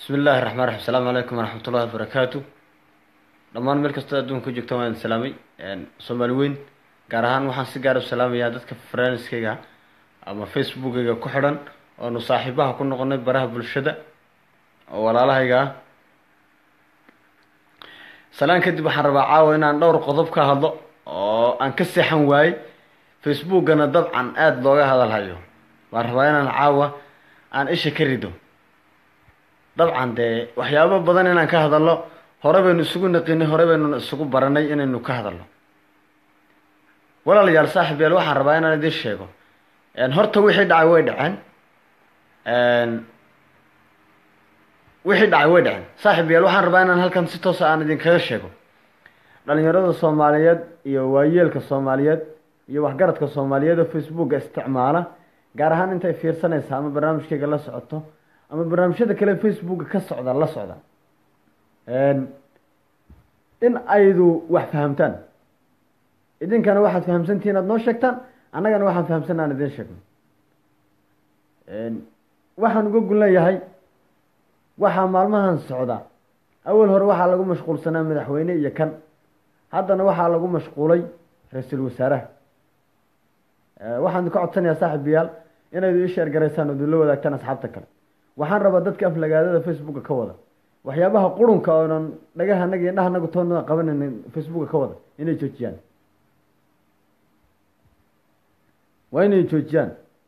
bismi illaahi raxmaan raxiim asalaamu calaykum waraxmat ullahi wabarakaatu dhammaan meel kastoo adduunka ku joogtaan waan idin salaamay soomaali weyn gaar ahaan waxaan si gaar u salaamayaa dadka friendskayga ama facebookayga ku xidhan oonu saaxiibaha ku noqonay baraha bulshada oo walaalahayga ah salaan kadib waxaan rabaa caawa inaan dhowr qodob ka hadlo oo aan ka seexan waayey facebookana dabcan aada looga hadalhayo waan rabaa inaan caawa aan isha ka rido dabcan dee waxyaabo badan inaan ka hadalno hore baynu isugu naqinay hore baynu isugu baranay inaynu ka hadalno walaalayaal saaxib yaal waxaan rabaa inaan idin sheego horta wixii dhacay way dhaceen wixii dhacay way dhaceen saaxib yaal waxaan rabaa inaan halkan si toosa aan idinkaga sheego dhalinyarada soomaaliyeed iyo waayeelka soomaaliyeed iyo waxgaradka soomaaliyeed oo facebooka isticmaala gaar ahaan intay fiirsanaysa ama barnaamijkayga la socoto ama barnaamijyada kale facebooka ka socda la socda in aydu wax fahamtaan idinkana waxaad fahamsantihiin aad noo sheegtaan annagana waxaan fahamsan aan idin sheegno waxaan uga gun leeyahay waxaa maalmahan socda awal hore waxaa lagu mashquulsanaa madaxweyne iyo kan haddana waxaa lagu mashquulay ra-iisul wasaaraha waxaan ka codsanayaa saaxiibayaal inaydu ii sheer garaysaan oo idinla wadaagtaan asxaabta kale waxaan rabaa dadka aflagaadada facebooka ka wada waxyaabaha qurunka oonan dhagahanaga iyo indhahanagu toona qabanaynin facebooka ka wada inay joojiyaan waa inay joojiyaan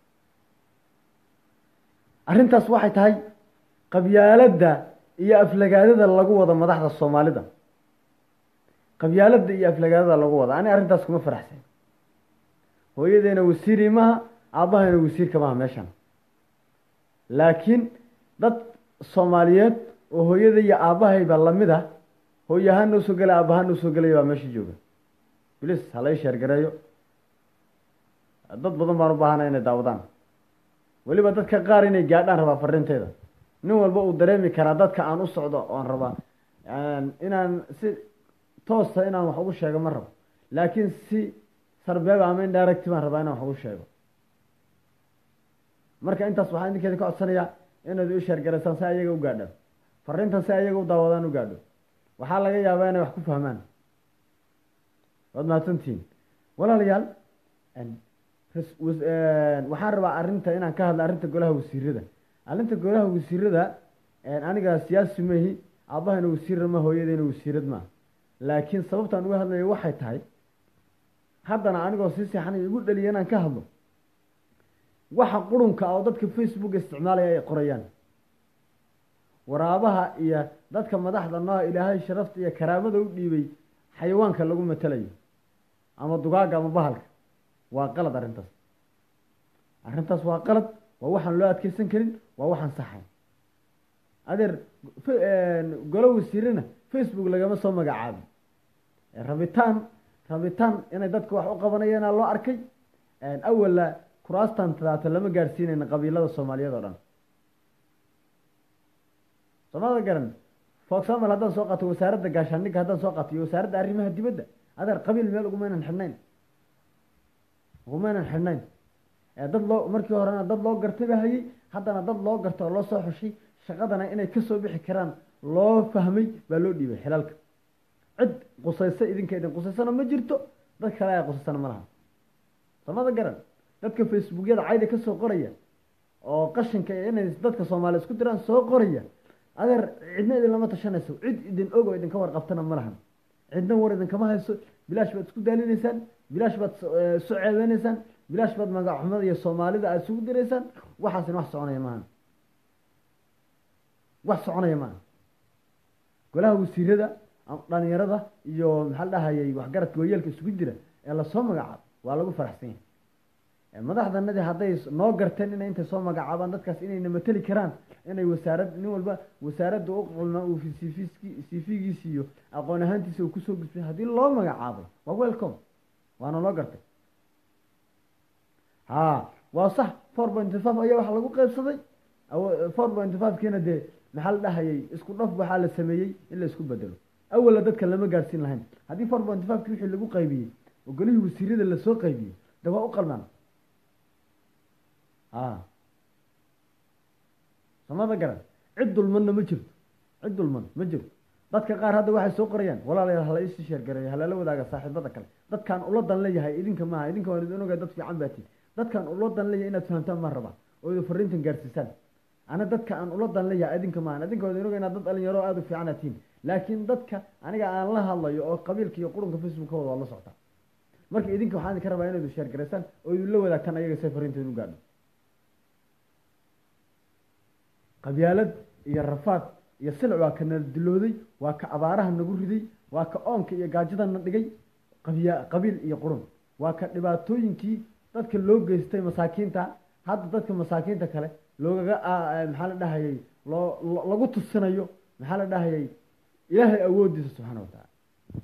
arrintaas waxay tahay qabyaaladda iyo aflagaadada lagu wada madaxda soomaalida qabyaaladda iyo aflagaadada lagu wada ani arrintaas kuma faraxsan hooyadeena wasiiri maha aabbahayna wasiirka maha meeshan laakiin dad soomaaliyeed oo hooyada iyo aabbahayba lamid ah hooye ahaan noo soo gelay aabbahaan noo soo gelaya baa meesha jooga bilis hala ii sheergareeyo dad badan baan u baahanay inay daawadaan weliba dadka qaar inay gaadhaan rabaa fariinteeda nin walba uu dareemi karaa dadka aan u socdo oan rabaa inaan si toosa inaan wax ugu sheego ma rabo laakiin si sarbeeba ama indirect baan rabaa inaan wax ugu sheego marka intaas waxaan idinkeeda ka codsanayaa inaad u sheergaraysaan si ayaga u gaadhaan fariintan si ayaga u daawadaan u gaadho waxaa laga yaabaa inay wax ku fahmaan waad mahadsantihiin walaalayaal waxaan rabaa arrinta inaan ka hadla arrinta golaha wasiirada arrinta golaha wasiirada aniga siyaasi mahi aabbahayna wasiirra ma hooyadayna wasiirad maa laakiin sababtaan uga hadlayo waxay tahay haddana anigoo sii seexanay igu dhaliya inaan ka hadlo waxa qurunka oo dadka facebook isticmaalaya ay qorayaan waraabaha iyo dadka madaxda noo ilaahay sharafta iyo karaamada u dhiibay xayawaanka lagu matelayo ama dugaaga ama bahalka waa qalad arrintaas arrintaas waa qalad waa waxaan loo adkeysan karin waa waxaan saxayn adeer golo wasiirana facebook lagama soo magacaabin rabitaan rabitaan inay dadka wax u qabanayana loo arkay awala kuraastan tadaata lama gaadhsiinayna qabiilada soomaaliyeed oo dhan soomada garan for example haddaan soo qaato wasaaradda gaashaandhigga haddaan soo qaato iyo wasaaradda arrimaha dibadda adeer qabiil meel ugumaynan xidhnayn ugumaynan xidhnayn dad loo markii horena dad loo gartay ba hayay haddana dad loo garta oo loo soo xushay shaqadana inay kasoo bixi karaan loo fahmay baa loo dhiibay xilaalka cid qusaysa idinka idin qusaysana ma jirto dad kale aa qusaysana ma laha soomada garan dadka facebookyada cayda kasoo qoraya oo qashinka inay dadka soomaaliya isku diraan soo qoraya adeer cidna idin lama tashanayso cid idin og oo idinka warqabtana ma lahan cidna war idinkama hayso bilaash baad isku daalinaysaan bilaash baad isu ceebeynaysaan bilaash baad magaxumada iyo soomaalida aada isugu diraysaan waxaasina wax soconaya maaha wax soconaya maaha golaha wasiirada dhalinyarada iyo maxaa la dhahayay waxgaradka waayeelka isugu jira ee lasoo magacaabo waa lagu faraxsan yahay madaxdanadii hadday noo garteen inay intay soo magacaabaan dadkaas inayna mateli karaan inay wasaarad nin walba wasaaradda u qulma uu cv-giisi iyo aqoon ahaantiisa uu kusoo gudbay haddii loo magacaabay waa welcome waana loo gartay ha waa sax four pointy five ayaa waxa lagu qeybsaday four pointy five kiina dee maxaa la dhahayay isku dhaf waxaa la sameeyey in la isku bedelo awala dadka lama gaadhsiin lahayn haddii four pointy five ki wixii lagu qaybiyey oo golihii wasiirada lasoo qaybiyey de waa u qalmaan a samada garan cid dulmanna ma jirto cid dulman ma jirto dadka qaar hadda waxay soo qorayaan walaalayaal hala isi sheergareeyo halala wadaaga saaxiibada kale dadkaan ula dan leeyahay idinka maaha idinka waan idin ogahay dad fiican baa tihin dadkaan ula dan leeyahay inaad fahamtaan maan rabaa oo idin fariintan gaarsiisaan ana dadka aan ula dan leeyahay idinka maaha idinka waan idin ogahay inaad dad dhalinyaro aada u fiican aad tihin laakiin dadka aniga aan la hadlayo oo qabiilka iyo qurunka facebook ka wada waad la socotaa marka idinka waxaan idinka rabaa inaad sheergaraysaan oo idin la wadaagtaan ayaga say fariinta idin gaadho qabyaalad iyo rafaad iyo silic waa ka nala dilooday waa ka abaaraha nagu riday waa ka oonka iyo gaajadana dhigay qabya qabiil iyo qurun waa ka dhibaatooyinkii dadka loo geystay masaakiinta hadda dadka masaakiinta kale loogaga maxaa la dhahayay loo lagu tusinayo maxaa la dhahayay ilaahay awoodiisa subxaana wa tacaala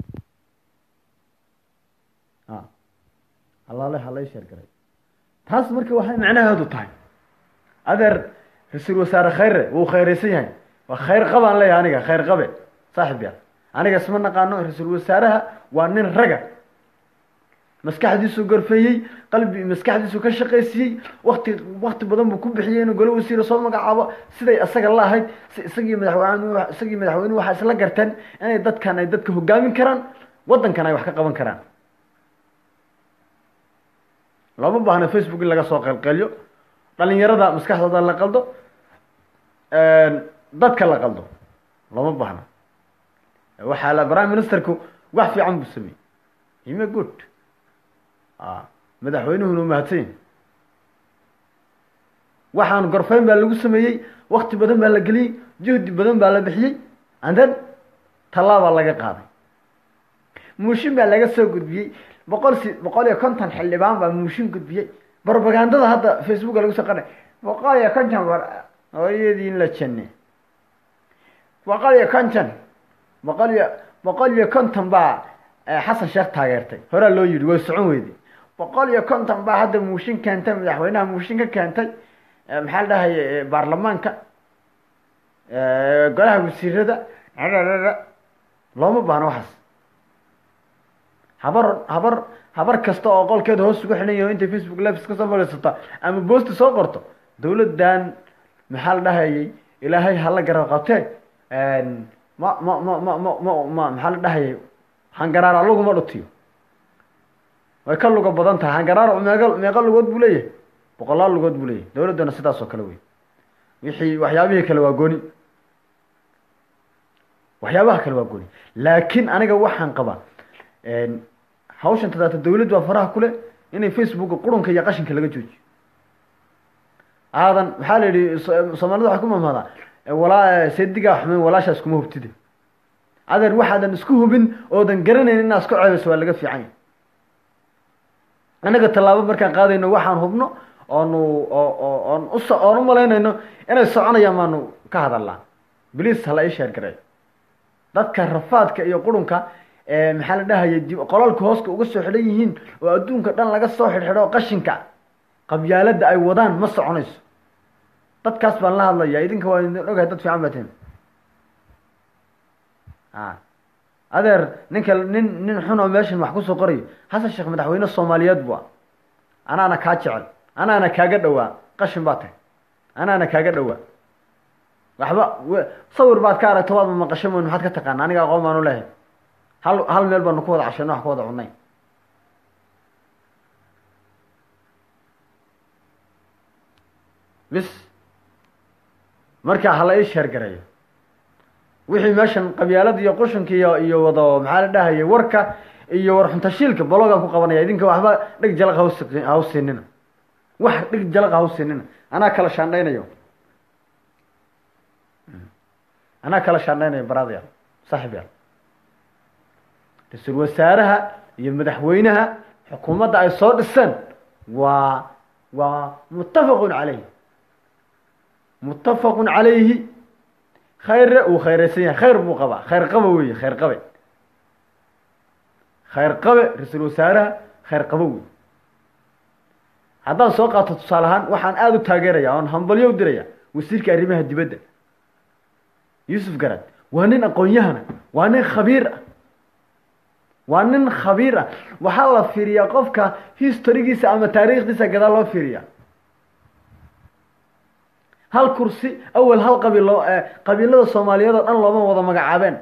a halaale halay sheergaray taas marka waxay macnaheedu tahay adeer ra-iisul wasaare khayre wuu khayraysan yahay waa khayr qabaan leeyahay aniga khayr qabe saaxib ya aniga isma naqaano ra-iisul wasaaraha waa nin raga maskaxdiisuu gorfeeyey qalbi maskaxdiisuu ka shaqaysiiyey wakti wakti badan buu ku bixiyey inuu golo wasiira soo magacaabo siday isaga la ahayd si isagii madaxweyne isagii madaxweynuhu waxaa isla garteen inay dadkan ay dadka hogaamin karaan waddankan ay wax ka qaban karaan looma baahna facebook in laga soo qeylqeelyo dhalinyarada maskaxdooda la qaldo dadka la qaldo looma baahna waxaa la prime ministerku wax fiican buu sameeyey hime good madaxweynuhuna mahadsan yahi waxaan gorfeyn baa lagu sameeyey wakti badan baa la geliyey juhdi badan baa la bixiyey and then tallaabaa laga qaaday muushin baa laga soo gudbiyey boqol si boqol iyo konton xildhibaan baa muushin gudbiyey brobagandada hadda facebooka lagu soo qanay boqol iyo konton war hooyadii in la jane boqol iyo konton boqol iyo boqol iyo konton baa xasan sheekh taageertay horaa loo yidhi way socon weyday boqol iyo konton baa hadda muushin keentay madaxweynaha muushin ka keentay maxaa la dhahay baarlamaanka golaha wasiirada looma baahno waxaas habar habar habar kasta oo qolkeeda hoos ugu xidhan yaho intay facebook lives kasoo fadhiisata ama boosti soo qorto dawladdan maxaa la dhahayay ilaahay hala garab qabtee ma ma ma ma ma ma ma maxaa la dhahayay hangaraara luguma dhutiyo way ka luga badan tahay hangaraara meeqa meeqa lugood buu leeyahay boqolaal lugood buu leeyahay dawladdana sidaas oo kale wey wixii waxyaabihii kale waa gooni waxyaabaha kale waa gooni laakiin aniga waxaan qabaa hawshan tadaata dawladdu waa faraha kule inay facebooka qurunka iyo qashinka laga joojiyo aadan maxaa la yidhi soomaalida waxay ku mamaadaa walaa seedigaa xumeyn walaashaas kuma hubtide adeer waxaadan isku hubin oodan garanayn inaad isku ceebeyso waa laga fiican yahy annaga tallaabo markaan qaadayno waxaan hubno oonu oon us oon u malaynayno inay soconayaan baanu ka hadalnaa bliis hala ii sheer gareeyo dadka rafaadka iyo qurunka maxaa la dhahayay dib qolalka hooska uga soo xidhan yihiin oo adduunka dhan laga soo xidhxidho qashinka qabyaaladda ay wadaan ma soconayso dadkaas baan la hadlaya idinka waa idin ogahay dad fiican baa tihin a adeer ninka nin nin xun oo meeshan wax kusoo qorayo xasan sheekh madaxweyne soomaaliyeed bu a anaana kaa jecel anaana kaaga dhowaa qashin baa tahay anaana kaaga dhowaa waxba sawir baad ka aragto waadma maqasho moyn maxaad ka taqaana aniga aqoon baanu leehay hal hal meel baanu ku wada cashayno wax ku wada cunay bis marka hala ii sheer gareeyo wixii meeshan qabyaalada iyo qushanka iyo iyo wado maxaa la dhahayay warka iyo war xuntashiilka balogaan ku qabanaya idinka waxba dheg jalaq haus hausinina wax dheg jalaq hausinina anaa kala shaandhaynayo anaa kala shaandhaynayo baraadayaal saaxib yaal ra-iisul wasaaraha iyo madaxweynaha xukuumadda ay soo dhiseen waa waa muttafaqun caleyhi muttafaqun calayhi khayre uu khayraysan yahay khayr buu qabaa khayr qaba weeye khayr qabe khayr qabe ra-iisul wasaaraha khayr qabo wey haddaan soo qaato tusaale ahaan waxaan aada u taageeraya oon hambalyo u diraya wasiirka arrimaha dibadda yuusuf garad waa nin aqoon-yahana waa nin khabiir ah waa nin khabiir ah waxaa la fiiriyaa qofka historygiisa ama taariikhdiisa gadaal loo fiiriyaa hal kursi awel hal qabiil loo qabiilada soomaaliyeed oo dhan looma wada magacaabeen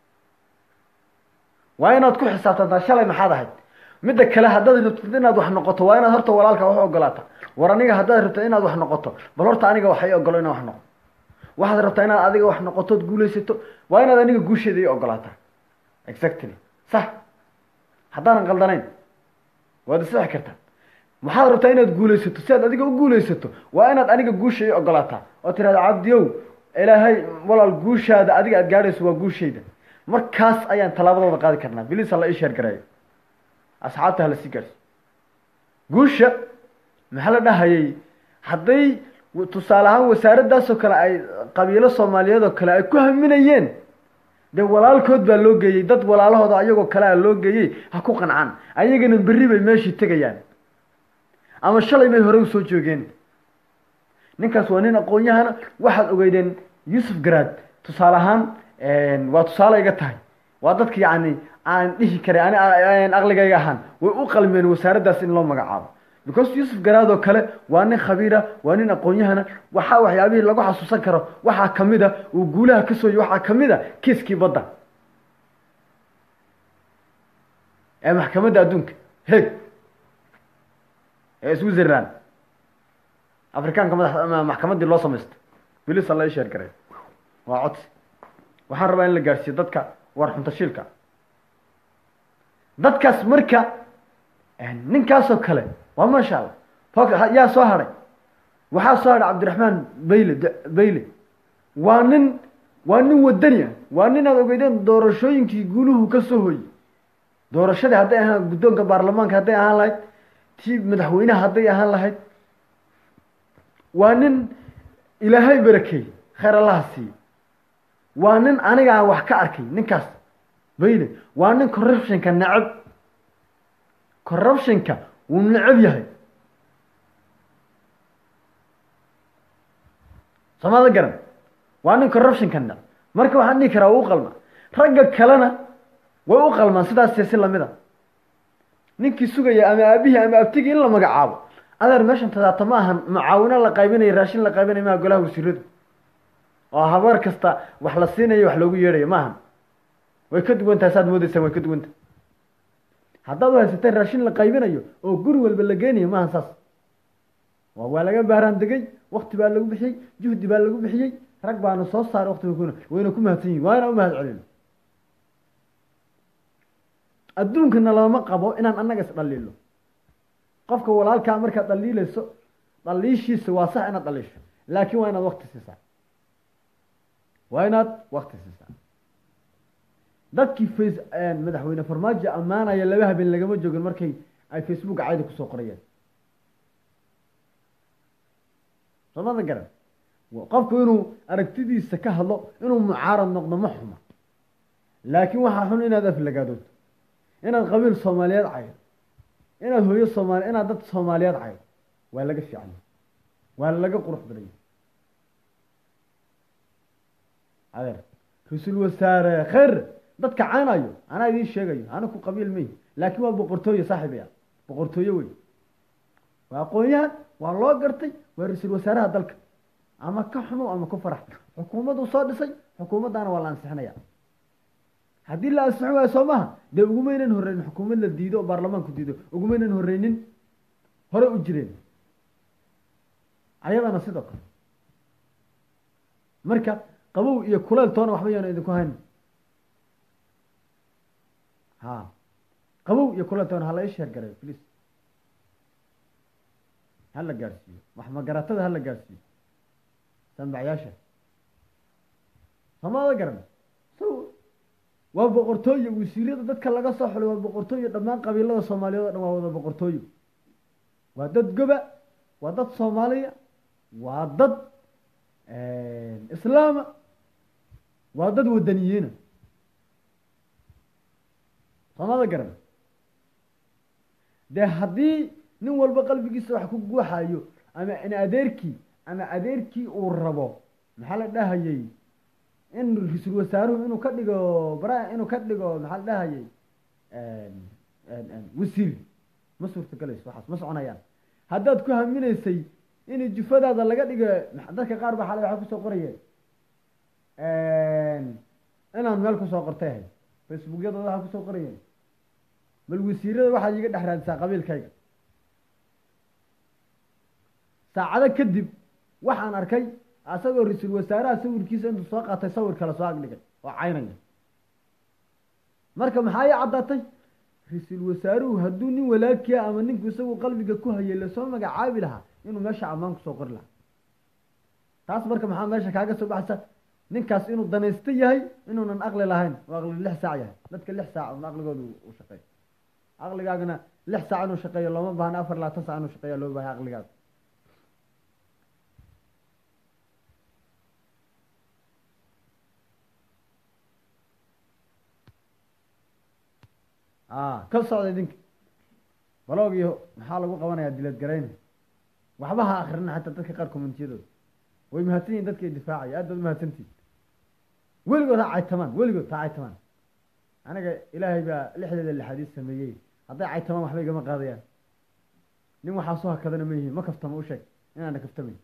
waa inaad ku xisaabtantaa shalay maxaad ahayd midda kale haddaad rabtid inaad wax noqoto waa inaad horta walaalka wax ogolaata war aniga haddaad rabta inaad wax noqoto bal horta aniga waxay ogolo inaan wax noqo waxaad rabtaa inaad adiga wax noqotood guulaysato waa inaad aniga guusheeda ii ogolaata exactly sax haddaanan qaldanayn waad isixi kartaa waxaad rabtaa inaad guulaysato si aad adiga u guulaysato waa inaad aniga guusha ii ogolaataa oo tirahda cabdiyow ilaahay walaal guushaada adiga aad gaadhayso waa guushayda markaas ayaan tallaabadooda qaadi karnaa bilis hala ii sheergareeyo asxaabta hala sii gaarso guusha maxaa la dhahayay hadday tusaale ahaan wasaaradaasoo kale ay qabiilo soomaaliyeed oo kale ay ku haminayeen dee walaalkood baa loo geeyey dad walaalahooda ayagoo kale a loo geeyey ha ku qancaan ayagana berri bay meeshii tegayaan ama shalay bay hore usoo joogeen ninkaas waa nin aqoon-yahana waxaad ogeydeen yuusuf garaad tusaale ahaan waa tusaale iga tahay waa dadka yacni aan dhihi karay ani aqligayga ahaan way u qalmeen wasaaraddaas in loo magacaabo because yuusuf garaad oo kale waa nin khabiira waa nin aqoon-yahana waxaa waxyaabihii lagu xasuusan karo waxaa kamid a uu guulaha ka sooyey waxaa kamid a kiiskii badda ee maxkamadda adduunka heg ee switzerland afrikaanka madax maxkamaddii loo samaysto bilis alla isheer garay waa codsi waxaan rabaa in la gaadhsiiyo dadka war xuntashiilka dadkaas marka ninkaasoo kale waa maasha allah fok yaa soo hadhay waxaa soo hadhay cabdiraxmaan bayle bayle waa nin waa nin wadani ah waa nin aad ogeydeen doorashooyinkii guuluhu ka soo hoyey doorashadii hadday ahaan guddoonka baarlamaanka hadday ahaan lahayd tii madaxweynaha hadday ahaan lahayd waa nin ilaahay barakeey khayr allaha siiye waa nin aniga aan wax ka arkay ninkaas bayle waa nin corruptionka necab corruptionka wuu necab yahay soomada garan waa nin corruptionka necab marka waxaan dhihi karaa waa u qalma ragga kalena way u qalmaan sidaas si lamid a ninkii sugaya ama aabihii ama abtigii in la magacaabo adeer meeshan tadaata ma ahan mucaawino la qaybinayo raashin la qaybinayo maha golaha wasiiradu oo habeer kasta wax la siinayo wax loogu yeedhayo ma ahan way ka duwan tahay saad moodeysaan way ka duwan tahay haddaad u haysateen raashin la qaybinayo oo guri walba la geenayo maahan saas waa laga baaraan degay wakti baa lagu bixiyey juhdi baa lagu bixiyey rag baana soo saaray wakti wayna ku mahadsan yihin waa inaan u mahad celino adduunkana lama qabo inaan annaga is dhaliilo qofka walaalkaa markaad dhaliilayso dhaliishiisa waa sax inaad dhaliisho laakiin waa inaad wakti siisaa waa inaad wakti siisaa dadkii face madaxweyne farmaajo ammaanaya laba habeen lagama joogin markay ay facebook cayda kusoo qorayeen soomada garan qofku inuu aragtidiisa ka hadlo inuu mucaarad noqdo ma xuma laakiin waxaa xun inaad aflagaadooto inaad qabiil soomaaliyeed caydo inaad hooyo soomaali inaad dad soomaaliyeed caydo waa laga fiican waa laga qurux badanya adeer ra-iisul wasaare khayr dadka caynayo anaa idiin sheegayo ana ku qabiil may laakiin waa boqortooye saaxiibaya boqortooye wey waa aqoon-yahan waa loo gartay waa ra-iisul wasaaraha dalka ama ka xumo ama ku farax xukuumaddu soo dhisay xukuumaddaana waa la ansixinaya haddii la ansixin waayo soo maha dee ugumaynan horeynin xukuumad la diido oo baarlamaanku diido ugumaynan horeynin hore u jireen ayadana sidoo kale marka qabow iyo kuleyl toona waxba yaana idinku hayn ha qabow iyo kuleyl toona hala isheer garay please hala gaadhsiiyo waxmagaratada hala gaadhsiiyo sanbacyaasha soomada garan so waa boqortooyo wasiirada dadka laga soo xulay waa boqortooyo dhammaan qabiilada soomaaliyeed o dhan waa wada boqortooyo waa dad goba waa dad soomaaliya waa dad islaama waa dad wadaniyiina soomada garan dee haddii nin walba qalbigiisa wax ku guuxayo ama in adeerkii ama adeerkii uu rabo maxaa la dhahayay in ra-iisul wasaaruhu inuu ka dhigo bara inuu ka dhigo maxaa la dhahayay wasiir ma suurtagelayso waxaas ma soconayaan haddaad ku haminaysay in jufadaada laga dhigo dadka qaar baa xalay waxaa kusoo qorayeen inaan meel kusoo qortay ahay facebookyadooda waxaa kusoo qorayeen bal wasiirada waxaad iiga dhex raadisaa qabiilkayga saacado kadib waxaan arkay asagoo ra-iisul wasaaraha sawirkiisa intuu soo qaatay sawir kale soo agdhigay oo caynaya marka maxaa ii caddaatay ra-iisul wasaaruhu hadduu nin walaalkiia ama ninku isagu qalbiga ku hayay lasoo magacaabi lahaa inuu meesha ammaan kusoo qori lahaa taas marka maxaa meesha kaaga soo baxaysa ninkaas inuu danaysto yahay inuunan aqli lahayn oo aqli lix saac yahay dadka lix saac un aqligooda u shaqeeyo aqligaagana lix saac inuu shaqeeyo looma baahna afar labaatan saac inuu shaqeeya loo bahay aqligaaga a ka socda idinka balog iyo maxaa lagu qabanayaa dilad garayna waxba ha akrina xataa dadka qaar communitiyadooda way mahadsan yihin dadka difaacaya aad baad mahadsantihin weligood ha caytamaan weligood ha caytamaan aniga ilaahay baa lixdeeda lixaadiis sameeyey hadday caytamaan waxba igama qaadayaan nin waxaa soo hakadana ma yihiin ma kaftamo u sheeg inaana kaftamayn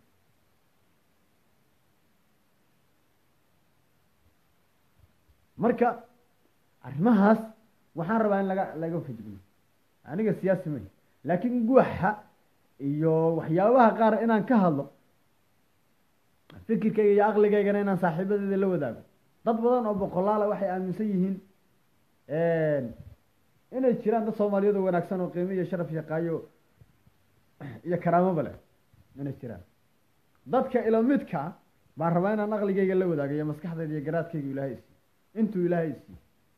marka arrimahaas waxaan rabaa in laga laga fajigno aniga siyaasi may laakiin guuxa iyo waxyaabaha qaar inaan ka hadlo fikirkayga iyo aqligaygana inaan saaxiibadeeda la wadaago dad badan oo boqolaala waxay aaminsan yihiin inay jiraan dad soomaaliyeed oo wanaagsan oo qiimo iyo sharaf yaqaayo iyo karaamoba leh inay jiraan dadka ilamidka baan rabaa inaan aqligayga la wadaago iyo maskaxdayda iyo garaadkayga ilaahay isiiy intuu ilaahay isiiy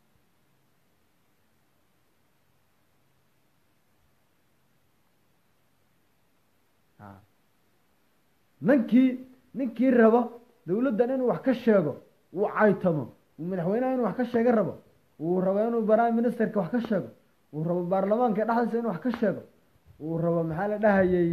ninkii ninkii rabo dawladdan inuu wax ka sheego uu caytamo uu madaxweynaha inuu wax ka sheega rabo uu rabo inuu prime ministerka wax ka sheego uu rabo baarlamaanka dhexdiisa inuu wax ka sheego uu rabo maxaa la dhahayay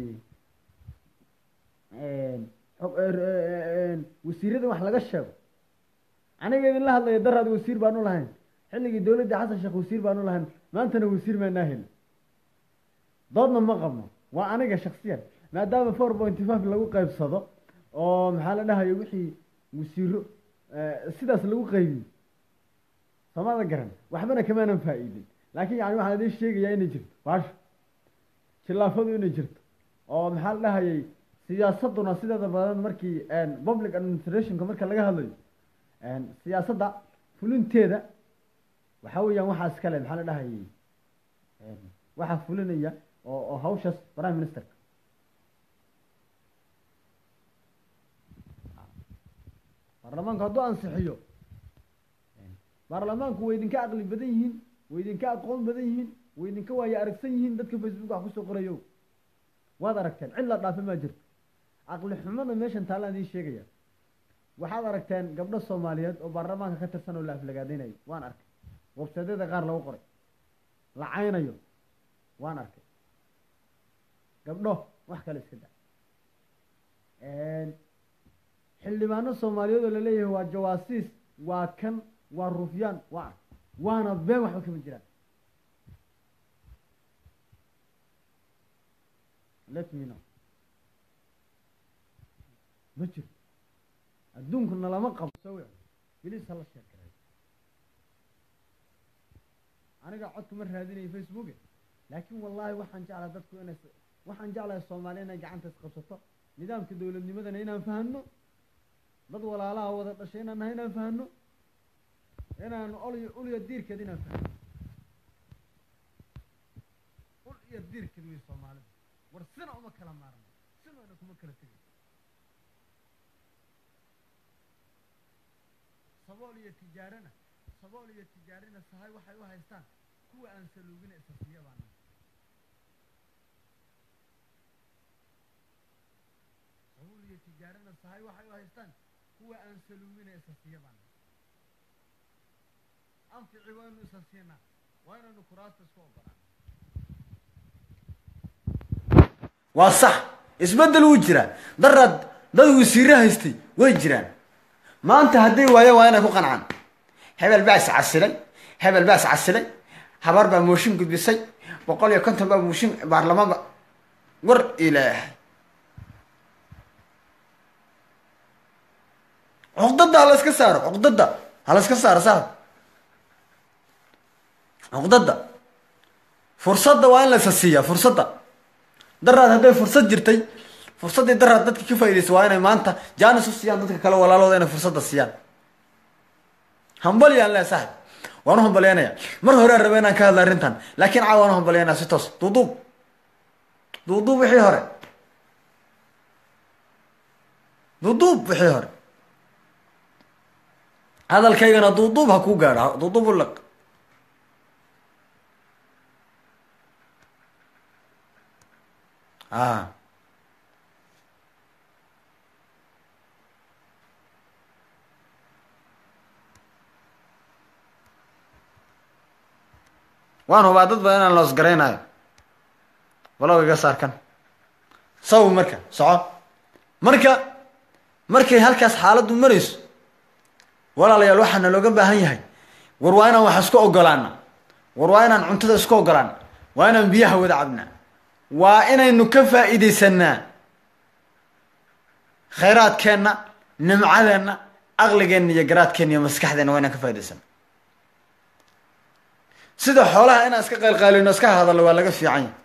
wasiirada wax laga sheego aniga idinla hadlaya daraad wasiir baanu lahayn xilligii dawladda xasan sheekh wasiir baanu lahayn maantana wasiir maanaa helin doodna ma qabno waa aniga shaksiyan maadaama four pointy five lagu qaybsado oo maxaa la dhahayo wixii wasiiro sidaas lagu qaybiyo soomada garan waxbana kamaanan faa-iidin laakiin yani waxaan idin sheegayaa inay jirto baasha khilaafadu inay jirto oo maxaa la dhahayay siyaasaduna sideeda badan markii public administrationka marka laga hadlayo siyaasadda fulinteeda waxa weeyaan waxaa iskale maxaa la dhahayay waxaa fulinaya oo oo hawshaas prime ministerka baarlamaanku hadduu ansixiyo baarlamaanku way idinka aqli badan yihiin way idinka aqoon badan yihiin way idinka waayo aragsan yihiin dadka facebook wax kusoo qorayo waad aragteen cid la dhaafe maa jirto aqli xumada meeshan taallaan idiin sheegaya waxaad aragteen gabdho soomaaliyeed oo baarlamaanka ka tirsan oo la aflagaadeynayo waan arkay websaydyada qaar lagu qoray la caynayo waan arkay gabdho wax kale iska da xildhibaano soomaaliyeed oo laleeyahay waa jawaasiis waa kan waa rufyaan waa waana been waxba kama jiraan let me know ma jiro adduunkuna lama qabo sawic bilis hala sheekareeyo aniga codka ma raadinayo facebooke laakiin wallaahi waxaan jeclahay dadku inay waxaan jeclahay soomaaliya inay gacanta isqabsato nidaamka dowladnimadana inaan fahano dad walaalaha wada dhashay inaan nahay inaan fahano inaan ol ulya diirkeed inaan fahno ul iyo diirkeed wey soomaalida war sina uma kala maarno sinana kuma kala tegay sabool iyo tijaarana sabool iyo tijaarina sahay waxay u haystaan kuwa aan saluugina isasiya baana sabool iyo tijaarina sahay waxay u haystaan kuwa aan saluugina isasiya baana anfici waynu isasiinaa waa inaynu kuraasta isku ogolaan waa sax isbeddel wuu jiraa daraad dad wasiire haystay way jiraan maanta hadday waayaan waa inay ku qancaan hebel baa is casilay hebel baa is casilay habar baa mooshin gudbisay boqol iyo konton baa mooshin baarlamaanba war ilaahay cuqdada ha la iska saaro cuqdada ha la iska saaro saaxib cuqdada fursadda waa in la isa siiyaa fursadda daraad hadday fursad jirtay fursaddii daraad dadka ka faa'iidaysa waa inay maanta jaanis u siiyaan dadka kale walaalooda inay fursadda siiyaan hambalyaan le saaxib waan u hambalyaynaya mar horean raba inaan ka hadla arrintan laakiin caa waan u hambalyaynaya si toos duuduub duuduub wixii hore duuduub wixii hore hadalkaygana duuduub ha kuu gaadho duuduub u laq a waan hubaa dad badan inaan loos garaynayo walow iga saarkan sawi marka soco marka markay halkaas xaaladdu marayso walaalayaal waxaana looga baahan yahay war waa inaan wax isku ogolaana war waa inaan cuntada isku ogolaana waa inaan biyaha wada cabnaa waa inaynu ka faa'iidaysanaa khayraadkeenna nimcadeenna aqligeenna iyo garaadkeenna iyo maskaxdeenna waa inaan ka faa'idaysana sida xoolaha inaan iska qaylqaylino iska hadalno waa laga fiican yahy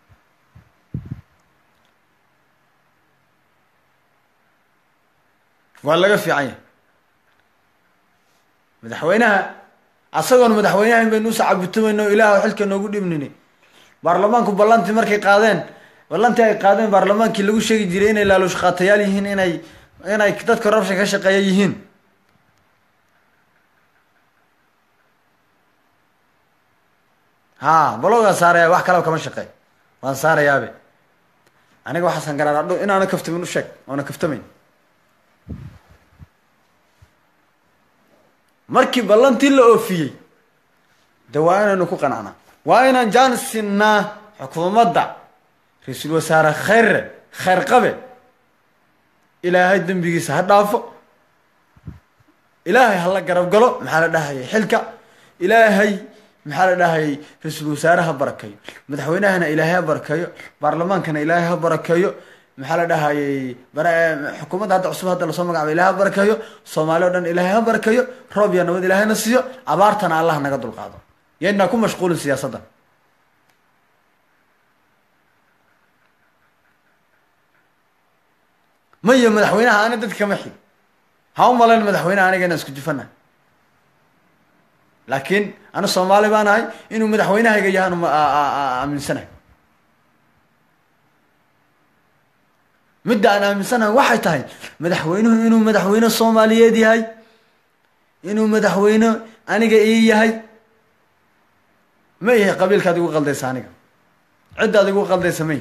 waa laga fiican yahay madaxweynaha asagoon madaxweynaha baynu usa cabutamayno o ilaah xilka noogu dhibnini baarlamaanku ballantii markay qaadeen ballantii ay qaadeen baarlamaankii lagu sheegi jiray inay laaluush qaatayaal yihiin inay inay dad corruption ka shaqeeya yihiin ha balogaan saaraya wax kalaba kama shaqeey waan saarayaabe aniga waxaasan garaadho inaana kaftamin u sheeg oona kaftamayn markii ballantii la oofiyey de waa inaynu ku qanacnaa waa inaan jaan sinnaa xukuumadda ra-iisul wasaare khayre khayr qabe ilaahay dembigiisa ha dhaafo ilaahay hala garab galo maxaa la dhahayay xilka ilaahay maxaa la dhahayay ra-iisul wasaare ha barakeeyo madaxweynahana ilaahay ha barakeeyo baarlamaankana ilaahay ha barakeeyo maxaa la dhahayay xukuumadda hadda cusub hadda lasoo magacaaba ilahay ha barakeeyo soomaali o dhan ilaahay ha barakeeyo roob iyo nabad ilaahayna siiyo abaartana allah naga dulqaado yaynaa ku mashquulin siyaasadda mayo madaxweynaha ani dadka kama xig ha u malayn madaxweynaha aniga inaan isku jufana laakiin ana soomaali baan ahay inuu madaxweynahayga yahaan aaminsanahay midda aan aaminsanahay waxay tahay madaxweynuhu inuu madaxweyne soomaaliyeed yahay inuu madaxweyne aniga ii yahay ma yahay qabiilkaad igu qaldaysa aniga cidda ad igu qaldaysa may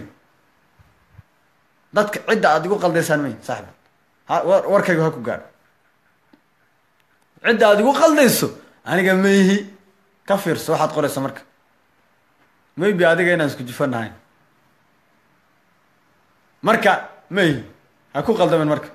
dadka cidda aad igu qaldaysaan may saaxib ha warkaygu ha ku gaadho cidda aad igu qaldayso aniga mayhi ka fiirso waxaad qoraysa marka maybe adiga inaan isku jufanahay marka mayhi ha ku qaldamen marka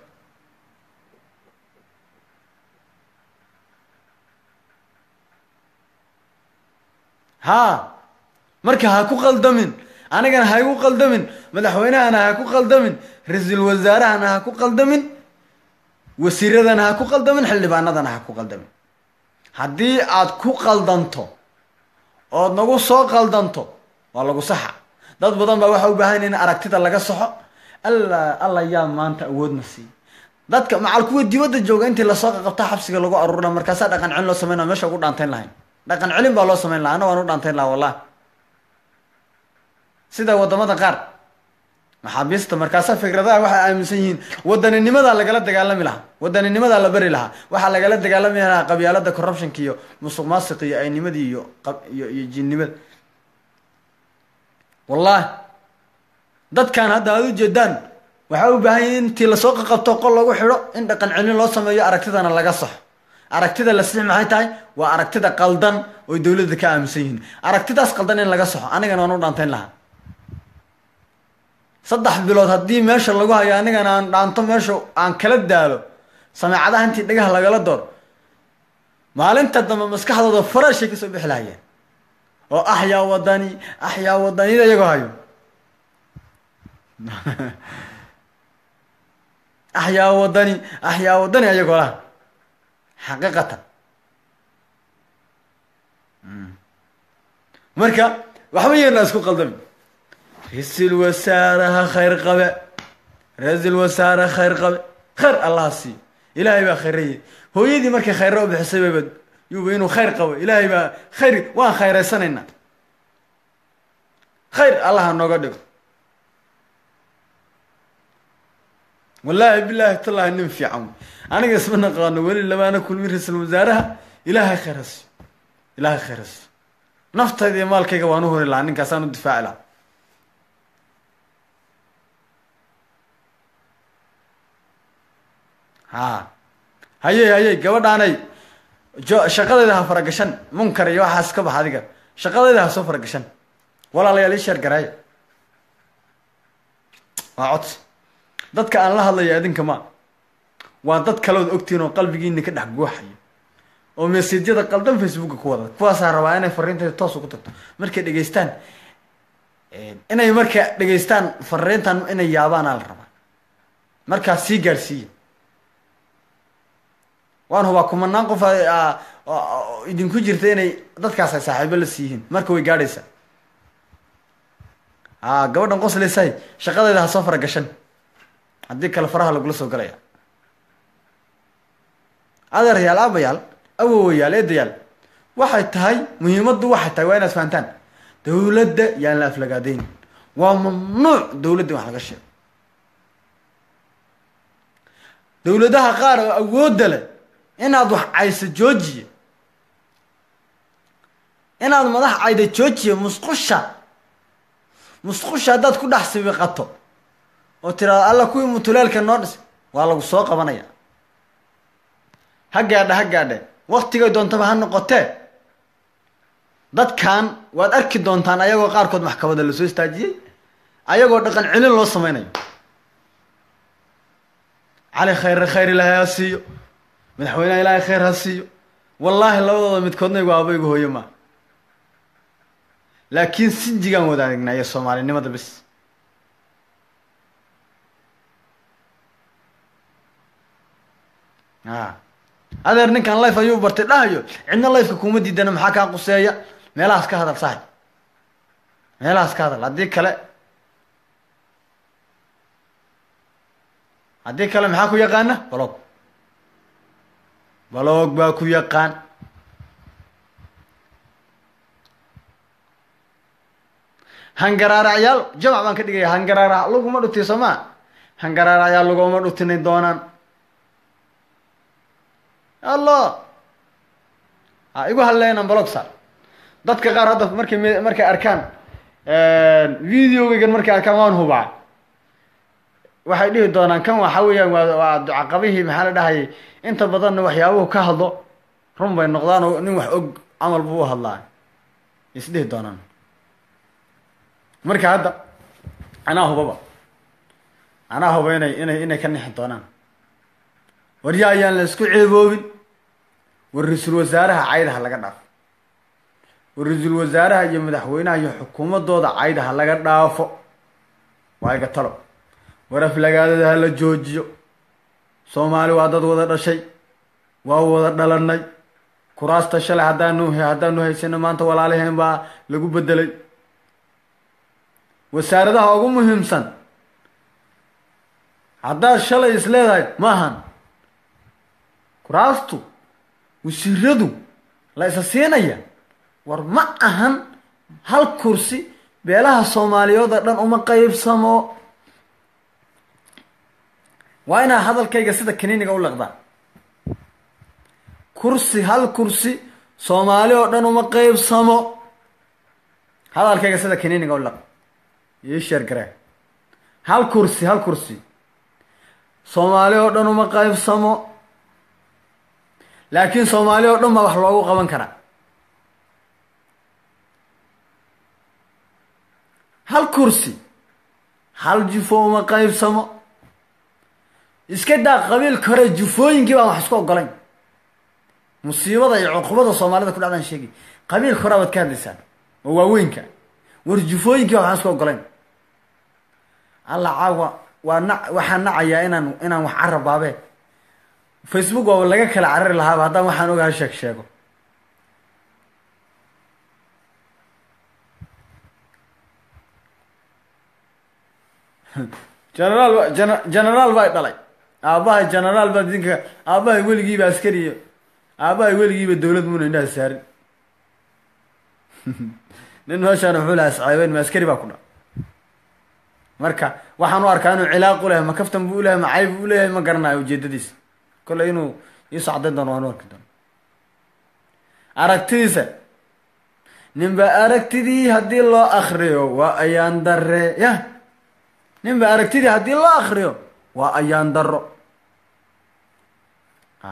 ha marka ha ku qaldamin anigana ha igu qaldamin madaxweynahana ha ku qaldamin ra-iisul wasaarahana ha ku qaldamin wasiiradana ha ku qaldamin xildhibaanadana ha ku qaldamin haddii aad ku qaldanto ood nagu soo qaldanto waa lagu saxa dad badan baa waxa u baahan in aragtida laga saxo alla alla yaa maanta awoodna siiy dadka macal kuwa dibadda jooga intii lasoo qaqabta xabsiga lagu aruurina markaasaa dhaqan celin loo sameynaa meesha ugu dhaantayn lahayn dhaqan celin baa loo sameyn lahaa ana waan u dhaantayn lahaa wallahi sida wadamada qaar maxaabiista markaasa fikradaha waxay aaminsan yihiin wadaninimada lagala dagaalami lahaa wadaninimada la beri lahaa waxaa lagala dagaalami lahaa qabyaalada corruptionka iyo musuq maasiq iyo aynimadii iyo iyo iyo jinnimada wallahi dadkan hadda aad ujeedaan waxaa u baahan yahi intii lasoo qaqabto qol lagu xidho in dhaqan celin loo sameeyo aragtidana laga saxo aragtida la six maxay tahay waa aragtida qaldan oy dawladda ka aaminsan yihiin aragtidaas qaldan in laga saxo anigana waan u dhaantayn lahaa saddex bilood haddii meesha lagu hayo anigana aan dhaanto meesha aan kala daalo sameecadaha intii dhagaha lagala door maalinta dambe maskaxdooda faraashay kasoo bixi lahayeen oo axyaa wadani axyaa wadanida iyagoo hayo axyaa wadani axyaa wadani ayagoo laha xaqiiqatan marka waxba yeena isku qaldami ra-iisul wasaaraha khayr qabe ra-iisul wasaare khayr qabe khayr allaha siiyo ilaahay baa khayraye hooyadii markay khayra u bixisay bayba yuuba inuu khayr qabo ilaahay baa khayr waan khayraysanaynaa khayr allaha nooga dhigo wallaahi bilaahi tallahi nin fiican aniga isma naqaano weli lamaana kulmi ra-iisul wasaaraha ilaahay khayr ha siiyo ilaahay khayr ha siiyo naftayda iyo maalkayga waan u hori lahaa ninkaasaan u difaaci lahaa ha hayey hayey gabadhaanay jo shaqadayda ha faragashan munkar iyo waxaas ka bax adiga shaqadayda ha soo faragashan walaalayaal ii sheer garaaya waa codsi dadka aan la hadlayo adinka ma waa dad kaleod ogtihiin oo qalbigiina ka dhex guuxayo oo meseejyada qaldan facebooka ku wada kuwaasaa rabaa inay fariintayda toos ugu tagto markay dhegeystaan inay marka dhegeystaan fariintan inay yaabaanaa la rabaa markaas sii gaadhsiiya waan hubaa kumanaan qof idinku jirta inay dadkaas ay saaxiibo la siiyihiin marka way gaadhaysaa a gabadhan qosleysahay shaqadeeda ha soo faragashan haddii kale faraha lagula soo galaya adeerayaal aabayaal awowayaal eedayaal waxay tahay muhiimaddu waxay tahay waa inaad fahantaan dawladda yaan la aflagaadeyn waa mamnuuc dawladda wax laga sheego dawladaha qaar oo awoodda leh inaad wax cayso joojiya inaad madax cayda joojiya musqusha musqusha haddaad ku dhex sibiqato oo tiraado alla kuwii mutuleelka noo dhis waa lagu soo qabanaya ha gaadha ha gaadhe waktigay doontaba ha noqotee dadkan waad arki doontaan ayagoo qaarkood maxkamada lasoo istaajiyey ayagoo dhaqan celin loo sameynayo cali khayre khayr ilaahay ha siiyo madaxweyneha ilaahay khayr ha siiyo wallaahi labadooda midkoodna igu aaba igu hooyo maa laakiin sinjigaan wadaagnaa iyo soomaalinimada bis a adeer ninkan life ayuu bartay dhahayo cidna lifeka kuma diidana maxaa kaa quseeya meelahaas ka hadal sahay meelahaas ka hadal haddii kale haddii kale maxaa ku yaqaana balog balog baa ku yaqaan hangaraaracyaal jamac baan ka dhigaya hangaraarac laguma dhutiy soo maa hangaraaracyaal laguma dhutinay doonaan allo a igu hadleynan balog sar dadka qaar hadda markay m markay arkaan videogeygan markay arkaan waan hubaa waxay dhihi doonaan kan waxa weeyaan waa waa ducaqabihii maxaa la dhahayay inta badanna waxyaabuhu ka hadlo run bay noqdaan oo nin wax og camal buu u hadlaa isdhihi doonaan marka hadda anaa hubaba anaa huba inay inay inay ka nixi doonaan warya ayaan la isku ceeboobin war ra-iisul wasaaraha caydaha laga dhaafo war ra-iisul wasaaraha iyo madaxweynaha iyo xukuumadooda caydaha laga dhaafo waa iga talo war aflagaadada ha la joojiyo soomaali waa dad wada dhashay waa wada dhalanay kuraasta shalay haddaanu haddaanu haysano maanta walaalaheen baa lagu bedelay wasaaradaha ugu muhiimsan haddaad shalay is leedahay ma ahan kuraastu wasiiradu la isa siinaya war ma ahan hal kursi beelaha soomaaliyeed oo dhan uma qeybsamo waa inaa hadalkayga sida kaniiniga u laqdaa kursi hal kursi soomaali oo dhan uma qeybsamo hadalkayga sida kaniiniga u laq ii sheer garee hal kursi hal kursi soomaali oo dhan uma qeybsamo laakiin soomaali oo dhan baa wax loogu qaban karaa hal kursi hal jufo uma qeybsamo iska daa qabiilka hore jufooyinkii baan wax isku ogolayn musiibada iyo cuqubada soomaalida ku dhacdaan sheegi qabiilka hore baad ka hadlaysaan oo waaweynka war jufooyinkii baan wax isku ogolayn alla caawa waa na waxaan nacayaa inaan inaan wax carab baabee facebook waaba laga kala carari lahaaba haddaan waxaan ogaha sheeg sheego generaal gen generaal baa dhalay aabbahay generaal baa idinka aabbahay weligiiba askariyo aabbahay weligiiba dowlad muna indhaha saarin nin meeshaan wuxuu lahaa sacaabeyn ma askari baa ku dha marka waxaan u arkaa inuu cilaaq u lehay ma kaftan buu ulehay ma cayb u leeyahay ma garanayo ujeedadiisa kolley inuu iisoo caddayn doono waan u arki doono aragtidiisa ninba aragtidii haddii loo akriyo waa ayaan dare ya ninba aragtidii haddii loo akriyo waa ayaan daro a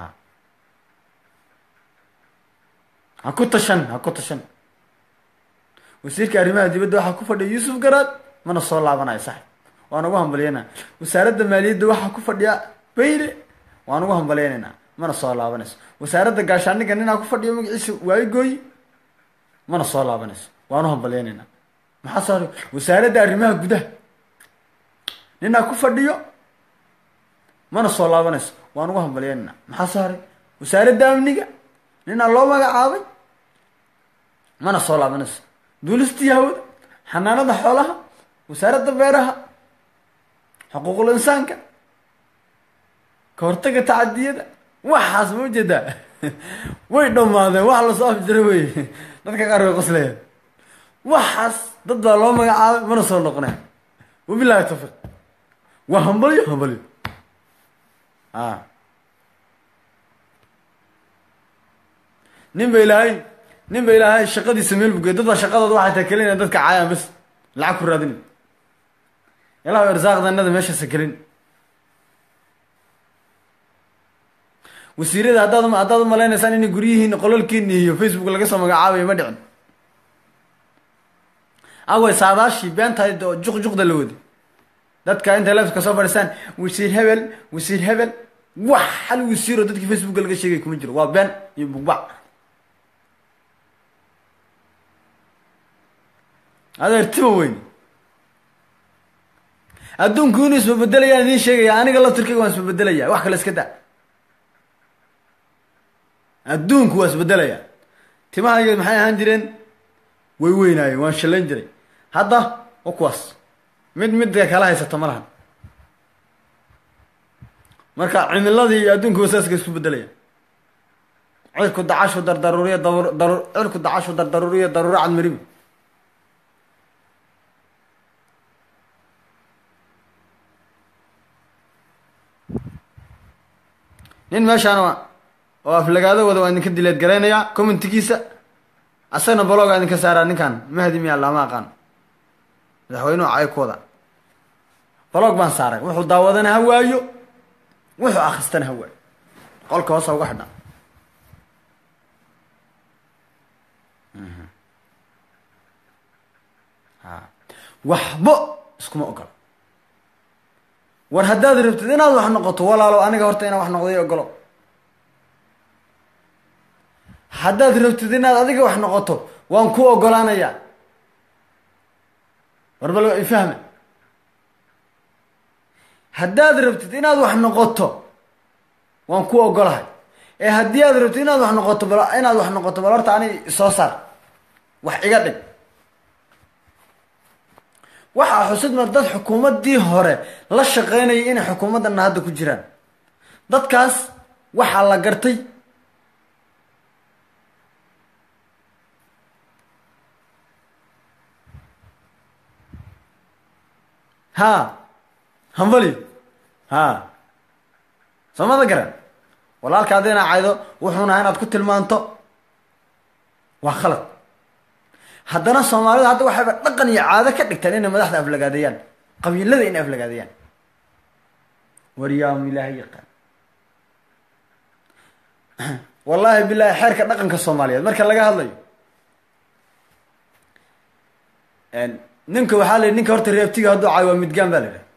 ha ku tashan ha ku tashan wasiirka arrimaha dibadda waxaa ku fadhiya yuusuf garaad mana soo laabanayo sax waan ugu hambalyeynaa wasaaradda maaliyadda waxaa ku fadhiya bayle waan ugu hambalyeynayna mana soo laabanayso wasaaradda gaashaaniga ninaa ku fadhiya magaciisa waayigooyi mana soo laabanayso waan u hambalyeynayna maxaa soo haray wasaaradda arrimaha gudaha ninaa ku fadhiyo mana soo laabanayso waan ugu hambalyeynayna maxaa soo haray wasaaradda amniga ninaa loo magacaabay mana soo laabanayso duulistii hawada xanaanada xoolaha wasaaradda beeraha xuquuqul insaanka ka hortaga tacadiyada waxaas ma ujeedaa way dhammaadeen wax lasoo afjira wey dadka qaar way qoslayaan waxaas dad baa loo magacaabay mana soo noqonaya wabilahi tawfiiq waa hambalyo hambalyo a nin ba ilaahay nin ba ilaahay shaqadiisa meel bugey dad baa shaqadooda waxay tahay kelina dadka caayaan bas lacag ku raadin ilaah irsaaqdanada meeshaasa kelin wasiirada haddaad haddaad umalaynaysaan inay guryihiin qolalkiini iyo facebook laga soo magacaabayo ma dhicin away saadaashii beentahayd oo juq juqda la wadi dadka intay lefka soo fadhiistaan wasiir hebel wasiir hebel wax hal wasiiroo dadkii facebooka laga sheegay kuma jiro waa been iyo bugbac adeertima weyn adduunku inuu isbabedelayaan idiin sheegaya aniga laftirkayga waan isbabedelaya wax kale iska da adduunku waa isbedelaya timahayga maxay ahaan jireen way weynaayeen waan shallayn jiray hadda wa kuwaas mid midka kala haysato ma lahan marka cimiladii iyo adduunku wasaaska isku bedelaya cirku dacashu dardaruuriya daru cirku dacashu dardaruuriya daruuro cadmaribi nin meeshaan oo aflagaado wada waa idinka dileed garaynayaa commentigiisa asagna baloga idinka saaraa ninkan mahdi miya lama aqaan madaxweynuhu cay ku wada balog baan saaray wuxuu daawadana ha waayo wuxuu akristana ha waayo qolka hoosa uga xidha waxbo iskuma ogolo war haddaad rabtid inaad wax noqoto walaalo aniga horta inaan wax noqday ogolo haddaad rabtid inaad adiga wax noqoto waan ku ogolaanayaa war bal ifahme haddaad rabtid inaad wax noqoto waan ku ogolahay ee haddii aad rabtid inaad wax noqoto bal inaad wax noqoto bal horta ani soo saar wax iga dhig waxaa xusidma dad xukuumaddii hore la shaqeynayay inay xukuumaddanna hadda ku jiraan dadkaas waxaa la gartay ha hambali ha soomada garan walaalka haddi inaa caydo wuxuunaha inaad ku tilmaanto waa khalad haddana soomaalida hadda waxayba dhaqan iyo caado ka dhigteen inay madaxda aflagaadeeyaan qabiilada inay aflagaadeeyaan waryaam ilaahay yaqaan wallaahi bilahi xeerka dhaqanka soomaaliyeed marka laga hadlayo ninka waxaa la yidhi ninka horta reebtiga hadduu caayo waa midgaan ba la yidhaha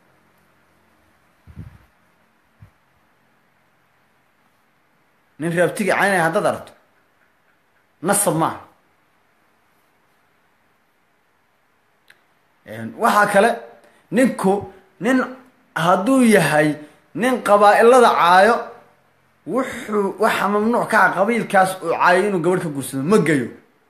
nin reebtiga caynaya haddaad aragto nasab maaha waxaa kale ninku nin hadduu yahay nin qabaa-ilada caayo wuxuu waxaa mamnuuc ka ah qabiilkaas uu caayay inuu gabadh ka guursado ma geyo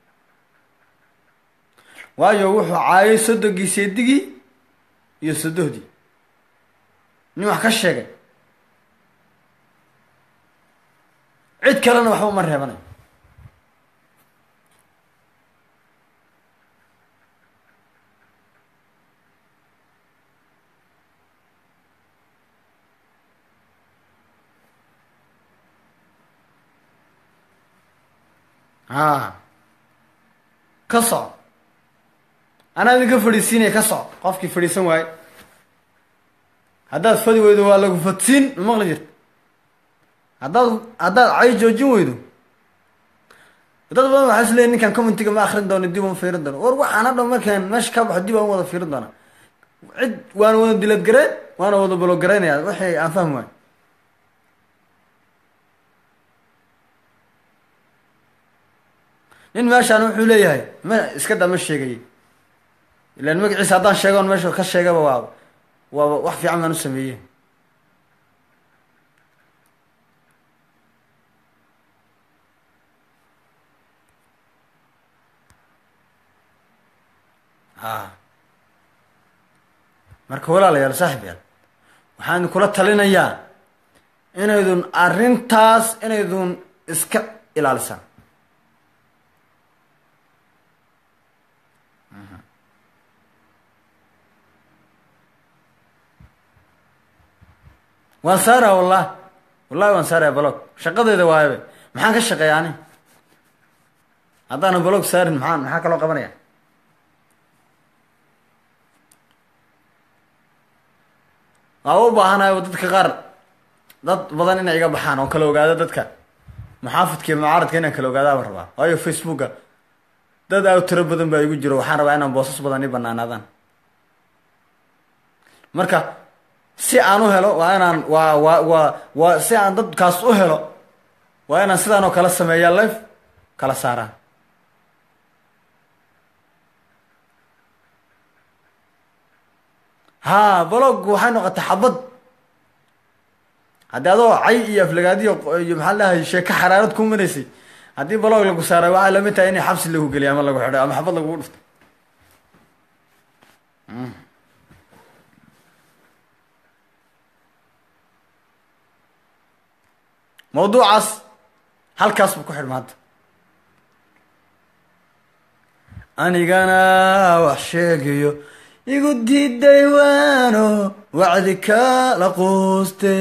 waayo wuxuu caayay sodogii seedigii iyo sodohdii nin wax ka sheegay cid kalena waxba uma reebanayo a ka soco anaa idinka fadhiisiinaya ka soco qofkii fadhiisan waaye haddaad fadi weydo waa lagu fadsiin ma maqli jirta haddaad haddaad cay joojin weydo dad badan waxaa is leeyiin ninkan commentiga ma akrin doono dib uma fiirin doono war waxaan hadhow markaan meesha ka baxo dib aan wada fiirin doonaa cid waana wada dilad gareen waana wada balogareynaya waxay aan fahmi waayo nin meeshaan wuxuu leeyahay ma iska daa ma sheegay ilaan magaciisa haddaan sheegoon meesha ka sheegaba waa waaba wax fiican baan u sameeye a marka walaalayaal saaxib yaal waxaan kula talinayaa inaydun arrintaas inaydun iska ilaalisaan waan saaraya wallah wallahi waan saaraya balog shaqadeeda waayabe maxaan ka shaqeeya ani haddaana balog saarin maxaan maxaa kaloo qabanaya waa u baahanayo dadka qaar dad badan inay iga baxaan oo kala ogaado dadka muxaafidka iyo mucaaradka inaan kala ogaadaaba rabaa waayo facebooka dad aa tiro badan baa igu jiro waxaan rabaa inaan boosas badan i banaanaadaan marka si aan u helo waa inaan waa waa waa waa si aan dadkaas u helo waa inaan sidaan oo kala sameeyaa life kala saaraa ha balog waxay noqotay xabad haddii adoo cay iyo aflagaadiyo iyo maxaa lahay sheeko xaraarad ku maraysay haddii balog lagu saaray waxay lamid tahay inay xabsi lagu geliy ama lagu xidhay ama xabad lagugu dhuftay mawduucaas halkaas buu ku xidh maanta anigana wax sheegayo igu diiday waano wacdi kala quuste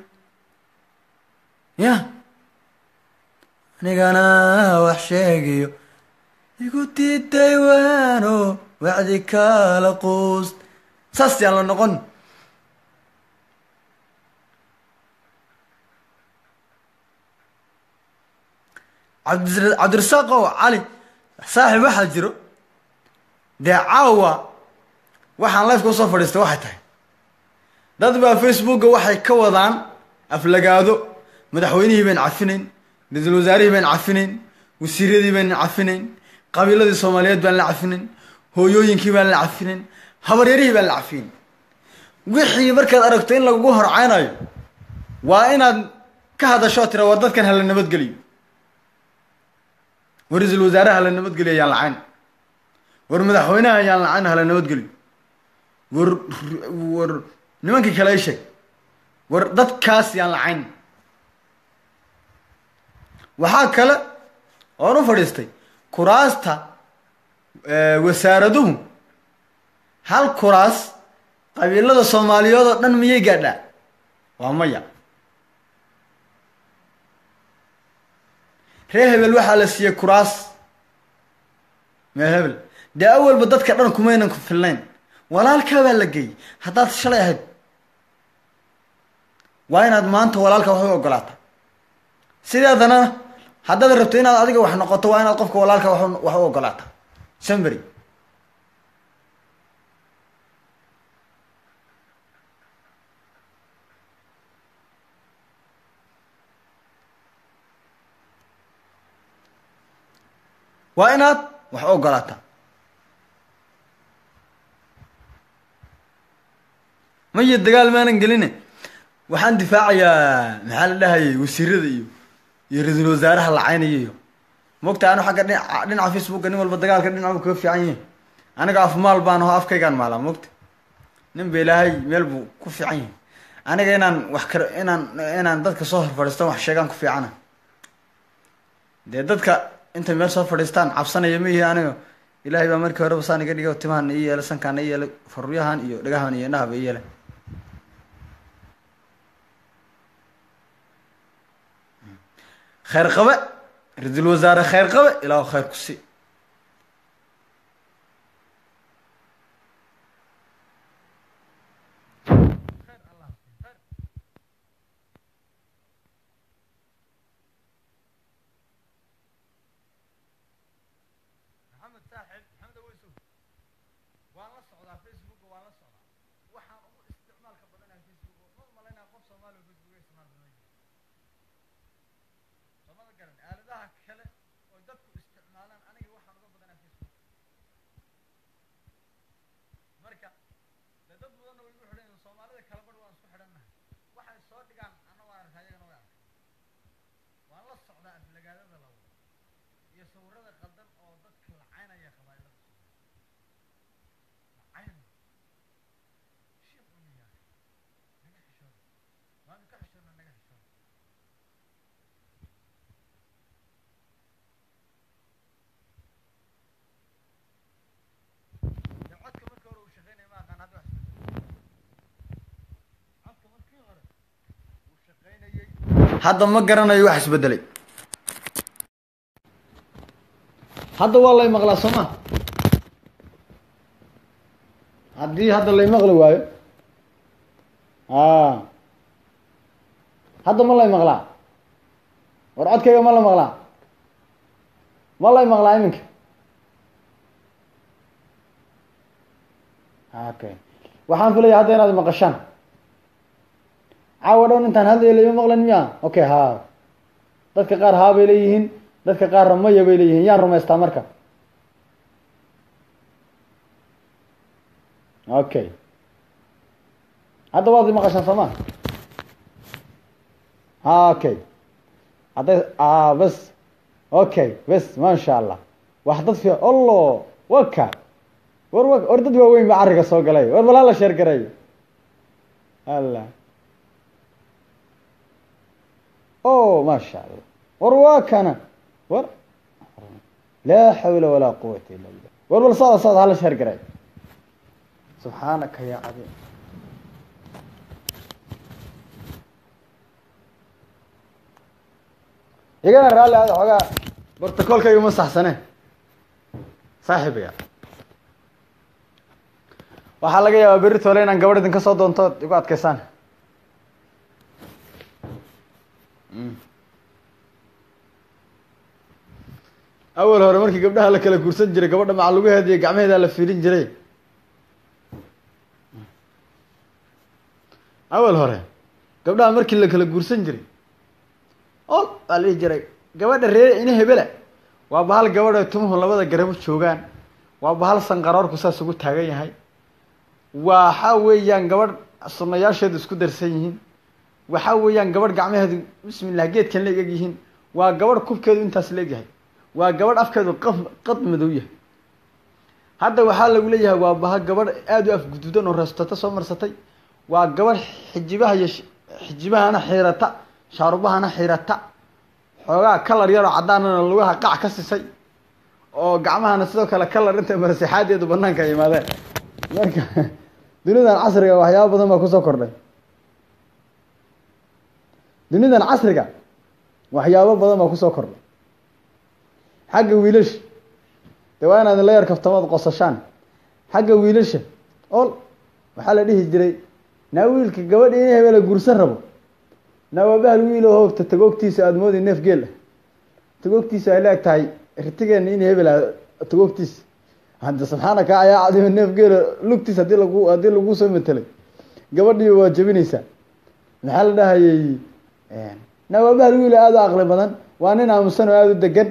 ya anigana wax sheegayo igu diiday waano wacdi kala quust saas yaan la noqon cabdi cabdirasaaq ow cali saaxib waxaa jiro dee caawa waxaan lifeka usoo fadhiistay waxay tahay dad baa facebooka waxay ka wadaan aflagaado madaxweynihii bayn cafinayn ra-iisul wasaarihii bayn cafinayn wasiiradii bayn cafinayn qabiiladii soomaaliyeed baan la cafinayn hooyooyinkii baan la cafinayn habaryarihii baan la cafinayn wixii markaad aragto in lagugu horceynayo waa inaad ka hadashoo tira war dadkan hala nabadgeliyo war ra-iisul wasaaraha hala nabadgeliyo ayaan lacayn war madaxweynaha ayaan lacayn hala nabadgeliyo war war nimankii kale i sheeg war dadkaas yaan lacayn waxaa kale oon u fadhiistay kuraasta wasaaraduhu hal kuraas qabiilada soomaaliyeed oo dhan miyay gaadhaa waa maya reer hebel waxaa la siiyey kuraas mee hebel dee awalba dadka dhan kumaynan ku filnayn walaalkaa baa la geeyey haddaad shalay ahayd waa inaad maanta walaalka wax u ogolaata sideedana haddaad rabto inaad adiga wax noqoto waa inaad qofka walaalka wax wax u ogolaata sambery waa inaad wax u ogolaata maya dagaal maanan geline waxaan difaacayaa maxaa la dhahayay wasiirada iyo iyo ra-iisul wasaaraha lacaynaya iyo mogta anu xagga dhinaca dhinaca facebooka nin walba dagaalka dhinacu kaga fiican yihin aniga afmaal baan aho afkaygaan maalaa mogta nin ba ilaahay meel buu ku fiican yahay aniga inaan wax kar inaan inaan dadka soo hor fadhiistan wax sheegaan ku fiicana dee dadka intay meel soo fadhiistaan cabsanaya ma yihi aniga ilaahay baa markii horeba saan iga dhigay timahan ii yeelay sankaan ii yeelay faruryahan iyo dhagahan iyo indhahaba ii yeelay khayr qabe ra-iisul wasaare khayr qabe ilaahu khayr ku sii maxamed saaxib maxamed aweysow waan la socdaa facebook waan la socdaa waxaan ugu isticmaalka badanaha facebook ma umalaynaa qof soomaali oo facebook isticmaal badan yahay soomada garan aaladaha kale oo dadku isticmaalaan aniga waxaan uga badanaa facebook marka de dad badanna way igu xidhan yihiin soomaalida kala badh waan isku xidhannahay waxay soo dhigaan anna waan arkaa iyagana way arkay waan la socdaa aflagaadada la wado iyo sawirada qaldan oo dadka lacaynaya qabaa'ilada lacayn shiiq uniyaa naga xishooda waanu ka xishoodna naga xishooda dee codka markii hore uu shaqeynaya ma aqaan hadda wax isbedel codka markii hore uu shaqeynayay hadda ma garanayo wax isbedelay hadda waa lay maqlaa soo ma haddii hadda lay maqli waayo a hadda ma lay maqlaa war codkayga ma la maqlaa ma lay maqlaa iminka okay waxaan filaya hadda inaad maqashaan caawa dhown intaan hadlayo layma maqlan miya okay ha dadka qaar haa bay leeyihiin dadka qaarna maya bay leeyihiin yaan rumaystaa marka okay hadda waad i maqashaan soo ma ha okay hadday a bes okay bes maasha allah wax dad fi allo waka war wa war dad waaweyn ba carriga soo galay war balaa la sheer garay alla o maasha allah war waa kana war laa xawla walaa quwata illa billah war bal socda socda hala sheer garay subxaanaka ya cadiim igana raalli aada xoogaa bortakoolkayga ma saxsane saaxiibaya waxaa laga yaabaa berri toole inaan gabadh idinka soo doonto igu adkaysaan awal hore markii gabdhaha la kala guursan jiray gabadha macalugaheeda iyo gacmaheeda la fiilin jiray awal hore gabdhaha markii la kala guursan jiray o waa la dhihi jiray gabadha reer ina hebela waa bahal gabadha tumuhu labada garabo joogaan waa bahal sanqaroorku saas ugu taagan yahay waxa weeyaan gabadh sunayaasheedu isku darsan yihiin waxa weeyaan gabadh gacmaheedu bismillah geedkan la eg yihiin waa gabadh kubkeedu intaas la egyahay waa gabadh afkeedu qaf qad madow yahay hadda waxaa lagu leeyahay waa baha gabadh aada u afguduudan oo reestata soo marsatay waa gabadh xijibaha iyo xijibahana xiirata shaarubahana xiirata xoogaa kalar yaroo caddaanana lugaha qac ka sisay oo gacmahana sidoo kale kalar inta marsexaadeedu banaanka ay imaadeen marka dunidan casriga waxyaaba badan baa kusoo kordhay dunidan casriga waxyaabo badan baa kusoo kordhay xagga wiilasha de waa inaad la yar kaftamaad qosashaan xagga wiilasha ol waxaa la dhihi jiray naa wiilka gabadha in hebela guursan rabo naa waa bahal wiil oo hoogta tagoogtiisa aada moodi neef geel ah tagoogtiisa ay la-eg tahay ritigeena in hebela tagoogtiisa hadda subxaanaka ayaa cadima neef geela lugtiis hadii lagu haddii lagu soo matelay gabadhii waa jabinaysaa maxaa la dhahayay naa waa bahal wiil aada u aqli badan waa nin aamusan oo aada u degan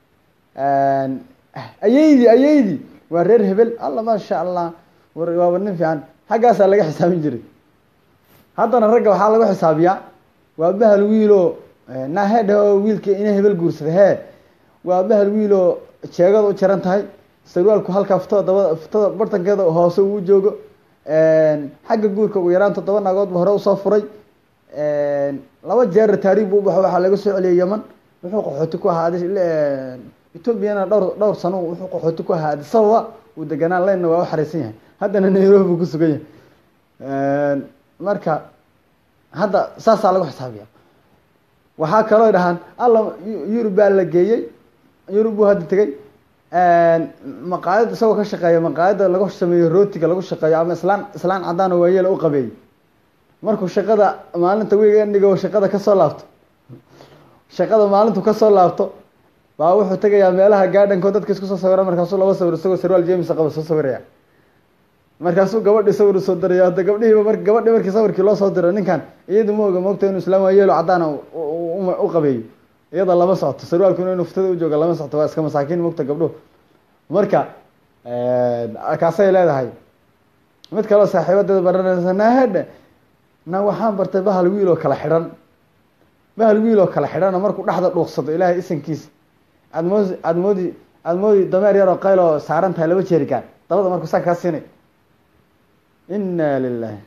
ayeydi ayeydi waa reer hebel alla maasha allah war waaba nin fiican xaggaasaa laga xisaabin jiray haddana ragga waxaa lagu xisaabiyaa waa bahal wiiloo nahedhe oo wiilka ina hebel guursada hee waa bahal wiiloo jeegada u jaran tahay sarwaalku halkaa futada daba futada bartankeeda hoose uu joogo xagga guurka ugu yaraan toddoba naagoodba hore usoo furay laba jeer taariib bu ubaxo waxaa laga soo celiyay yeman wuxuu qaxooti ku ahaa ethoobiana dhowr dhowr sano wuxuu qaxooti ku ahaa addis ababa uu deganaan laynna waa u xariisan yahay haddana nairobi buu ku sugan yahay marka hadda saasaa lagu xisaabiya waxaa kaloo dhahaan alla yurub baa la geeyey yurub buu hadda tegey maqaayad isagoo ka shaqeeya maqaayadda lagu sameeyo rootiga lagu shaqeeyo ama islaan islaan cadaan oo waayeel u qabeeyey markuu shaqada maalinta weegendigo shaqada kasoo laabto shaqada maalintu kasoo laabto baa wuxuu tegayaa meelaha gaadhanko dadka isku soo sawira markaasuu laba sawir isagoo sarwaal james qaba soo sawiraya markaasuu gabadhii sawir usoo diraya hadda gabdhihiiba mar gabadhii markii sawirkii loo soo diro ninkan iyadu ma oga moogta inuu islaan waayeelo caddaana u qabeeyo iyada lama socoto sarwaalkuna inuu ftada u jooga lama socoto waa iska masaakiin moogta gabdhuhu marka kaasay leedahay mid kaleo saaxiibadeeda baranaysa nahedhe na waxaan bartay bahal wiil oo kala xidhan bahal wiil oo kala xidhana markuu dhexda dhuuqsado ilaahay isankiisa aad moodi aad moodi aad moodi dameer yar oo qayl oo saaran tahay laba jeerikaan dabada markuu saa kaa siinay inna lilahi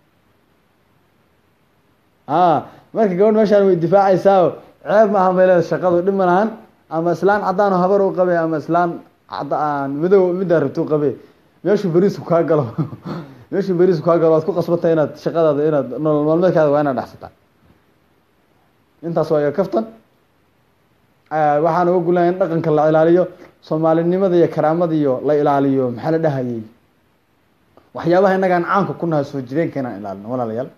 a marka gabadh meeshaan way difaacaysaao ceeb maaha meeleda shaqadu dhib ma lahan ama islaan caddaan oo habar u qabe ama islaan caddaan madow middaa rabta u qabe meeshuu beriisku kaa galo meeshuu beriisku kaa galo waad ku qasbantay inaad shaqadaada inaad nolol maalmeedkaada waa inaad dhexsataa intaas waa iga kaftan waxaan uga gulnaya in dhaqanka la ilaaliyo soomaalinimada iyo karaamada iyo la ilaaliyo maxaa la dhahayey waxyaabaha innagaan caanka ku nahay soo jireenka inaan ilaalino walaalayaal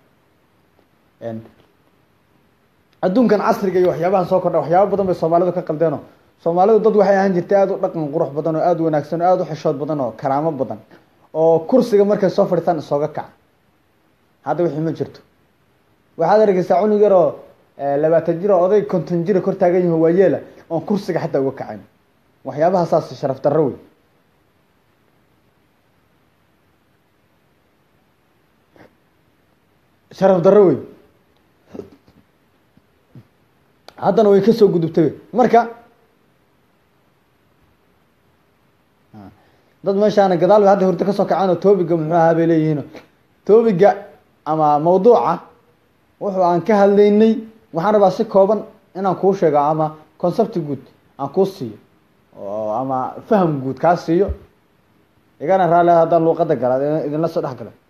adduunkan casriga iyo waxyaabahan soo kordha waxyaaba badan bay soomaalidu ka qaldeeno soomaalidu dad waxay ahaan jirtay aada u dhaqan qurux badan oo aada u wanaagsan oo aada u xishood badan oo karaamo badan oo kursiga markay soo fadhiistaan isooga kaca hadda wixii ma jirto waxaad arkeysaa cunug yar oo labaatan jir oo oday konton jira kor taagan yaho waayeela oon kursiga xataa uga kacayn waxyaabaha saas sharaf darro wey sharaf darro wey haddana way kasoo gudubtay marka dad meeshaana gadaal bay hadda hurdo kasoo kacaan oo toobiga muxuu ahaa bay leeyihiin toobiga ama mawduuca wuxuu aan ka hadlaynay waxaan rabaa si kooban inaan kuu sheego ama concepti guud aan kuu siiyo oo ama faham guud kaa siiyo igana raali haddaan luuqada gala idinla soo dhex galo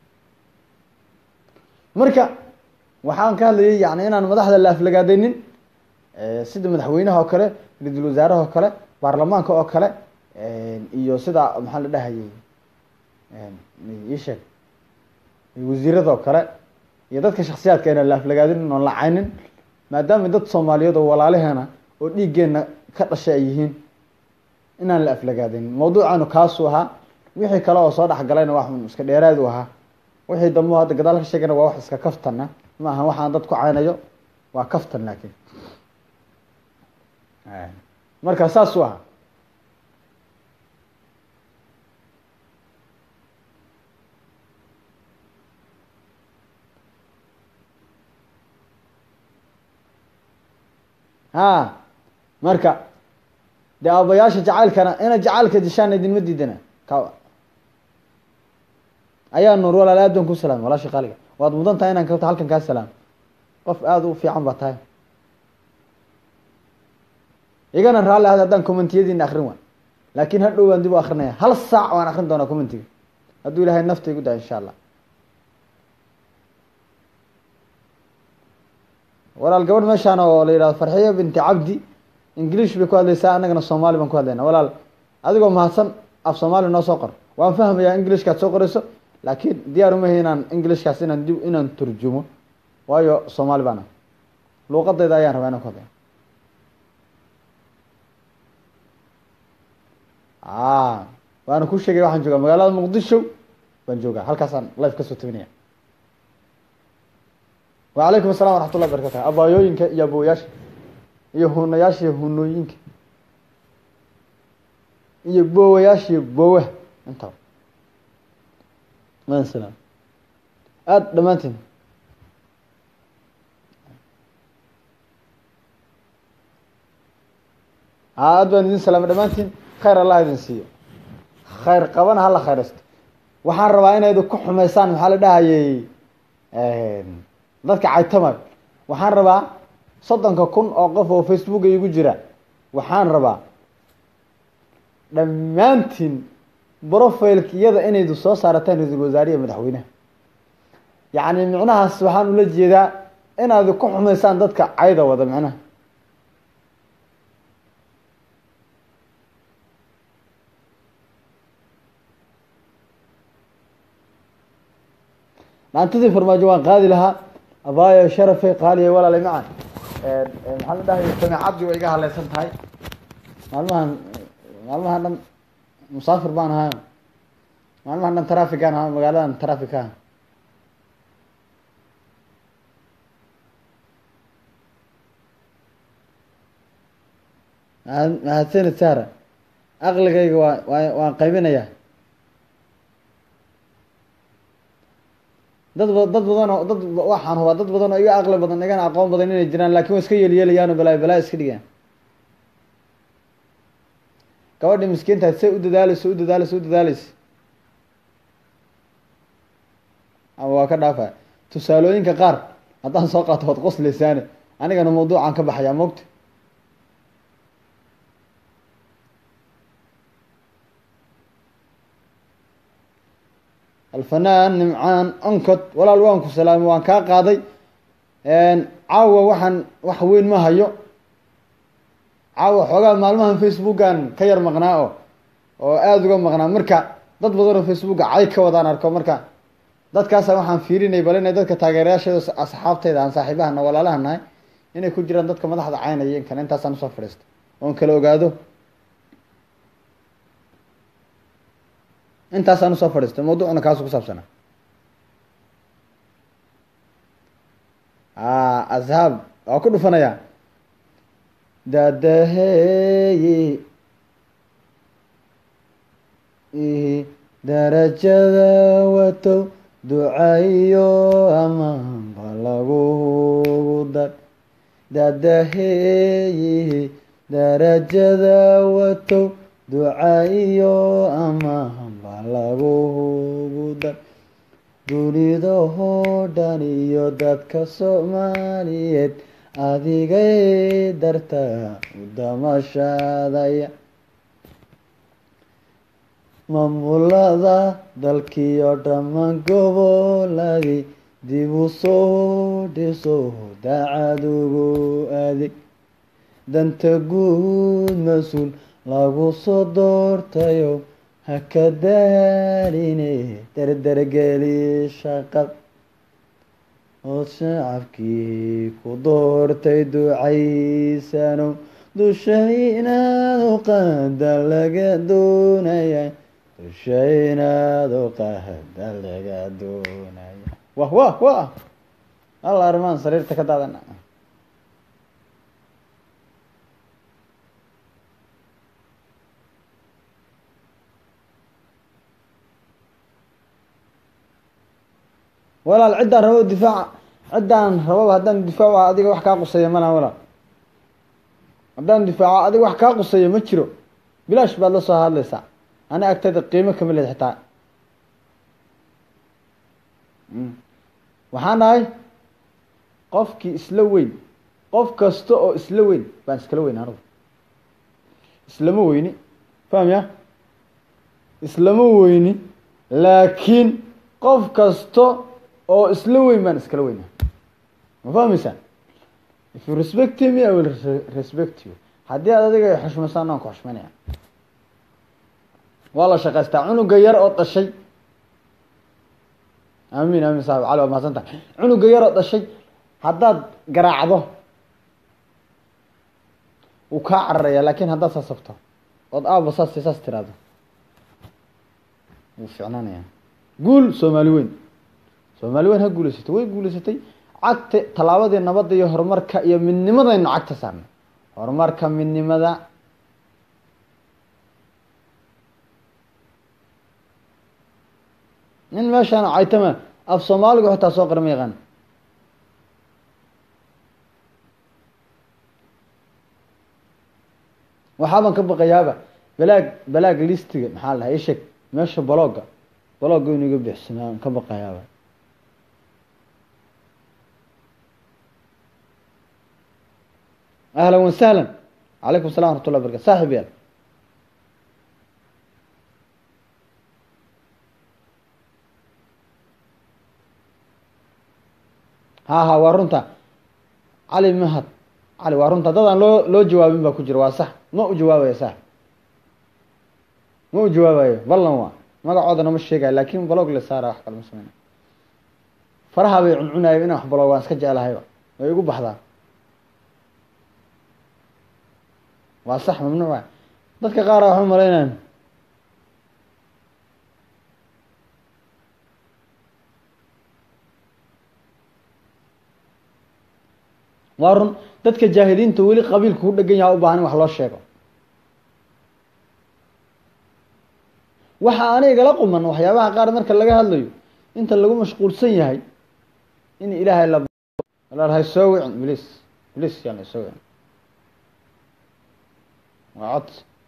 marka waxaan ka hadlayay yani inaan madaxda la aflagaadaynin sida madaxweynaha oo kale ra-iisul wasaaraha oo kale baarlamaanka oo kale iyo sida maxaa la dhahayay isheeg wasiirada oo kale iyo dadka shaksiyaadka inaan la aflagaadinin oon lacaynin maadaama dad soomaaliyeed oo walaalaheena oo dhiiggeena ka dhashay ay yihiin inaan la aflagaadinin mawduucaanu kaasuu ahaa wixii kale oo soo dhexgalayna wax iska dheeraad u ahaa wixii dambe hadda gadaal ka sheegana waa wax iska kaftana ma aha waxaan dad ku caynayo waa kaftan laakiin marka saasuu ahaa ha marka dee aabayaasha jacaylkana ina jacaylka dishaan idinma diidana ka ayaa nuur walaal aad baan ku salaamay walaasha qaaliga waad mudan tahay inaan kabta halkan kaa salaamo qof aada u fiican baa tahay igana raalli ahad haddaan commentiyadiina akrin waan laakin hadhow waan dib u akrinaya hal saac waan akrin doonaa commentiga hadduu ilahay nafta igu daa insha allah walaal gabadh meeshaan oo la yihahdo farxiya binti cabdi ingiliish bay ku hadlaysaa annagana soomaali baan ku hadlayna walaal adigoo mahadsan af soomaali noo soo qor waan fahmayaa ingilishkaad soo qorayso laakiin diyaar umahi inaan ingilishkaas inaan dib inaan turjumo waayo soomaali baana luuqadayda ayaan rabaa inaan ku hadlaya waana ku sheegay waxaan joogaa magaalada muqdisho baan joogaa halkaasaan life kasoo tabinaya wacalaykum assalam waraxmat ullahi barakatu abaayooyinka iyo abowayaasha iyo hunayaasha iyo hunooyinka iyo boowayaasha iyo boowaha intaba madan salaam aada dhammaantiin aad baan idin salaamay dhammaantiin khayr allah idin siiyo khayr qabana hala khayraysto waxaan rabaa inaydu ku xumaysaan maxaa la dhahayay dadka caytamayo waxaan rabaa soddonka kun oo qof oo facebooka igu jira waxaan rabaa dhammaantiin profileka iyada inaydu soo saarataan ra-iisul wasaariya madaxweynaha yacni micnahaas waxaan ula jeedaa inaad ku xumaysaan dadka cayda wada micnaha dhaantadii farmaajo waan qaadi lahaa abaayo sharafey qaaliya walaalay macan maxaa la dhahay samiicadii way iga haleysan tahay maalmahan maalmahan dhan musaafir baan ahaa maalmahan dhan trafigaan ahaa magaaladan trafika mahadsanid sara aqligayga waa waa waan qaybinayaa dad ba dad badan oo dad waxaan hubaa dad badan oo iga aqli badan igana aqoon badan inay jiraan lakin waa iska yeelyeelayaano balaayo balaayo iska dhigayaan gabadhi miskiintaad say u dadaaleyso u dadaaleyso u dadaaleysa ama waa ka dhaafaya tusaalooyinka qaar haddaan soo qaato waad qosleysaane anigana mawduucaan ka baxayaa mogta alfanaan nimcaan oncod walaal waan ku salaamay waan kaa qaaday caawa waxaan wax weyn ma hayo caawa xoogaa maalmahan facebookan ka yar maqnaa oo oo aada uga maqnaa marka dad badan oo facebooka cay ka wadaan arko marka dadkaasa waxaan fiirinay bal inay dadka taageerayaasheeda asxaabteyda aan saaxiibahana walaalaha nahay inay ku jiraan dadka madaxda caynaya in kale intaasaan usoo fadhiista oon kala ogaado intaasaan usoo fadhiistay mawduucuna kaasu ku saabsana ashaab waa ku dhufanayaa dadaheeyi darajada watow ducayo amaanba lagugu dar dadaheeyi darajada watow ducayo amaanba lagugu dar dunidahoo dhan iyo dadka soomaaliyeed adigay darta udamashaadaya maamulada dalkiyo dhammaan goboladii dib u soo dhiso daacad ugu adeeg danta guud mas-uul lagu soo doortayo ha ka daaline derdergeli shaqad ood shacabkii ku doortay ducaysano dusha inaad uqaada laga doonaya dusha inaad uqaada laga doonaya wah wah wah alla arrimaan sariirta ka daadana walaal ciddaan rabo difaaca ciddaan rababa haddaan difaaco adiga wax kaa quseeya malaha walaal haddaan difaaco adiga wax kaa quseeya ma jiro bilaash baad la soo hadlaysaa ani agtayda qiimo kama leed xitaa waxaan nahay qofkii isla weyn qof kasta oo isla weyn baan iskala weyn anigu islama weyni fahmya islama weyni laakiin qof kasta oo isla weyn baan iskala weyna ma fahmaysaa if you respect me i will respect you haddii aad adiga xushmaysaan aan ku xushmaynaya waa la shaqaystaa cunuga yar oo dhashay amiin amiin saxib cali waa mahadsan tahay cunuga yar oo dhashay haddaad garaacdo wuu kaa cararaya laakin haddaad sasabto ood aaba saas saas tiraahdo wuu ficnaanaya guul soomaali weyn soomaali weyn ha guuleysatay way guuleysatay cagta tallaabadii nabadda iyo horumarka iyo midnimadaynu cagta saarnay horumarka midnimada nin meeshaan caytama af soomaaligu xitaa soo qara ma yaqaan waxaaban ka baqayaaba balaag balaag listiga maxaa la dhahay isheg meesha balooga balooga inu iga bixsama aan ka baqayaaba ahlan wasahlan calaykum salam waraxmat ullah barkatu saaxib yaal ha ha waa runta cali mahad cali waa runta dad aan loo loo jawaabin baa ku jira waa sax ma u jawaabayo sax ma u jawaabayo ballan waa magacoodana ma sheegayo laakin balog le saara wax kale ma sameyna faraha bay cuncunayo inaan wax balog waan iska jeclahayba way igu baxdaa waa sax mamnuuc waay dadka qaara waxu malaynayan waa run dadka jaahiliinta weli qabiilka ku dhegan yaha u baahan in wax loo sheego waxa ana igala quman waxyaabaha qaar marka laga hadlayo inta lagu mashquulsan yahay in ilaahay la lalahay soo wicin bliis bliis yaan la soo wicin waa cod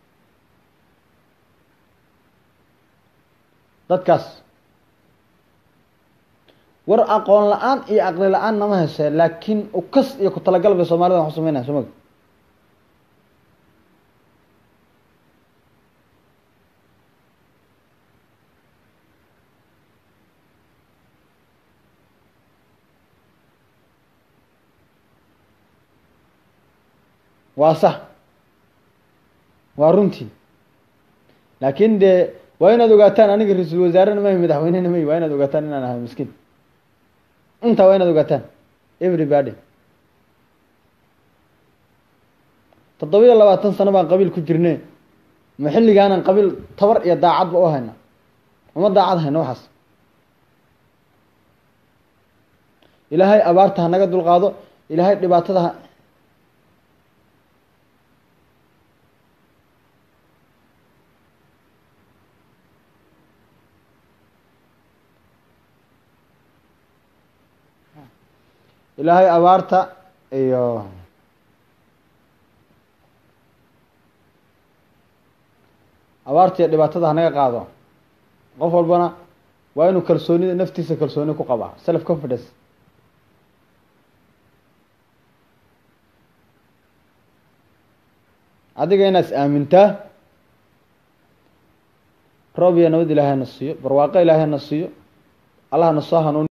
dadkaas war aqoon la-aan iyo aqli la-aan nama hesee laakiin ukas iyo ku talagal bay soomaalida wax u sameynaya soo magi waa sax waa runtii laakin dee waa inaad ogaataan aniga ra-iisul wasaarena mahi madaxweynena mahi waa inaad ogaataan inaan ahay miskiin intaa waa inaad ogaataan everybody toddoba iyo labaatan sano baan qabiil ku jirne ma xilligaanan qabiil tabar iyo daacadba u hayna uma daacad hayna waxaas ilaahay abaarta ha naga dulqaado ilaahay dhibaatada ha ilaahay abaarta iyo abaarta iyo dhibaatada hanaga qaado qof walbana waa inuu kalsoonida naftiisa kalsooni ku qabaa self confidence adiga inaad is aamintaa roob iyo nabad ilaahay na siiyo barwaaqo ilaahay na siiyo allah na soo hanuun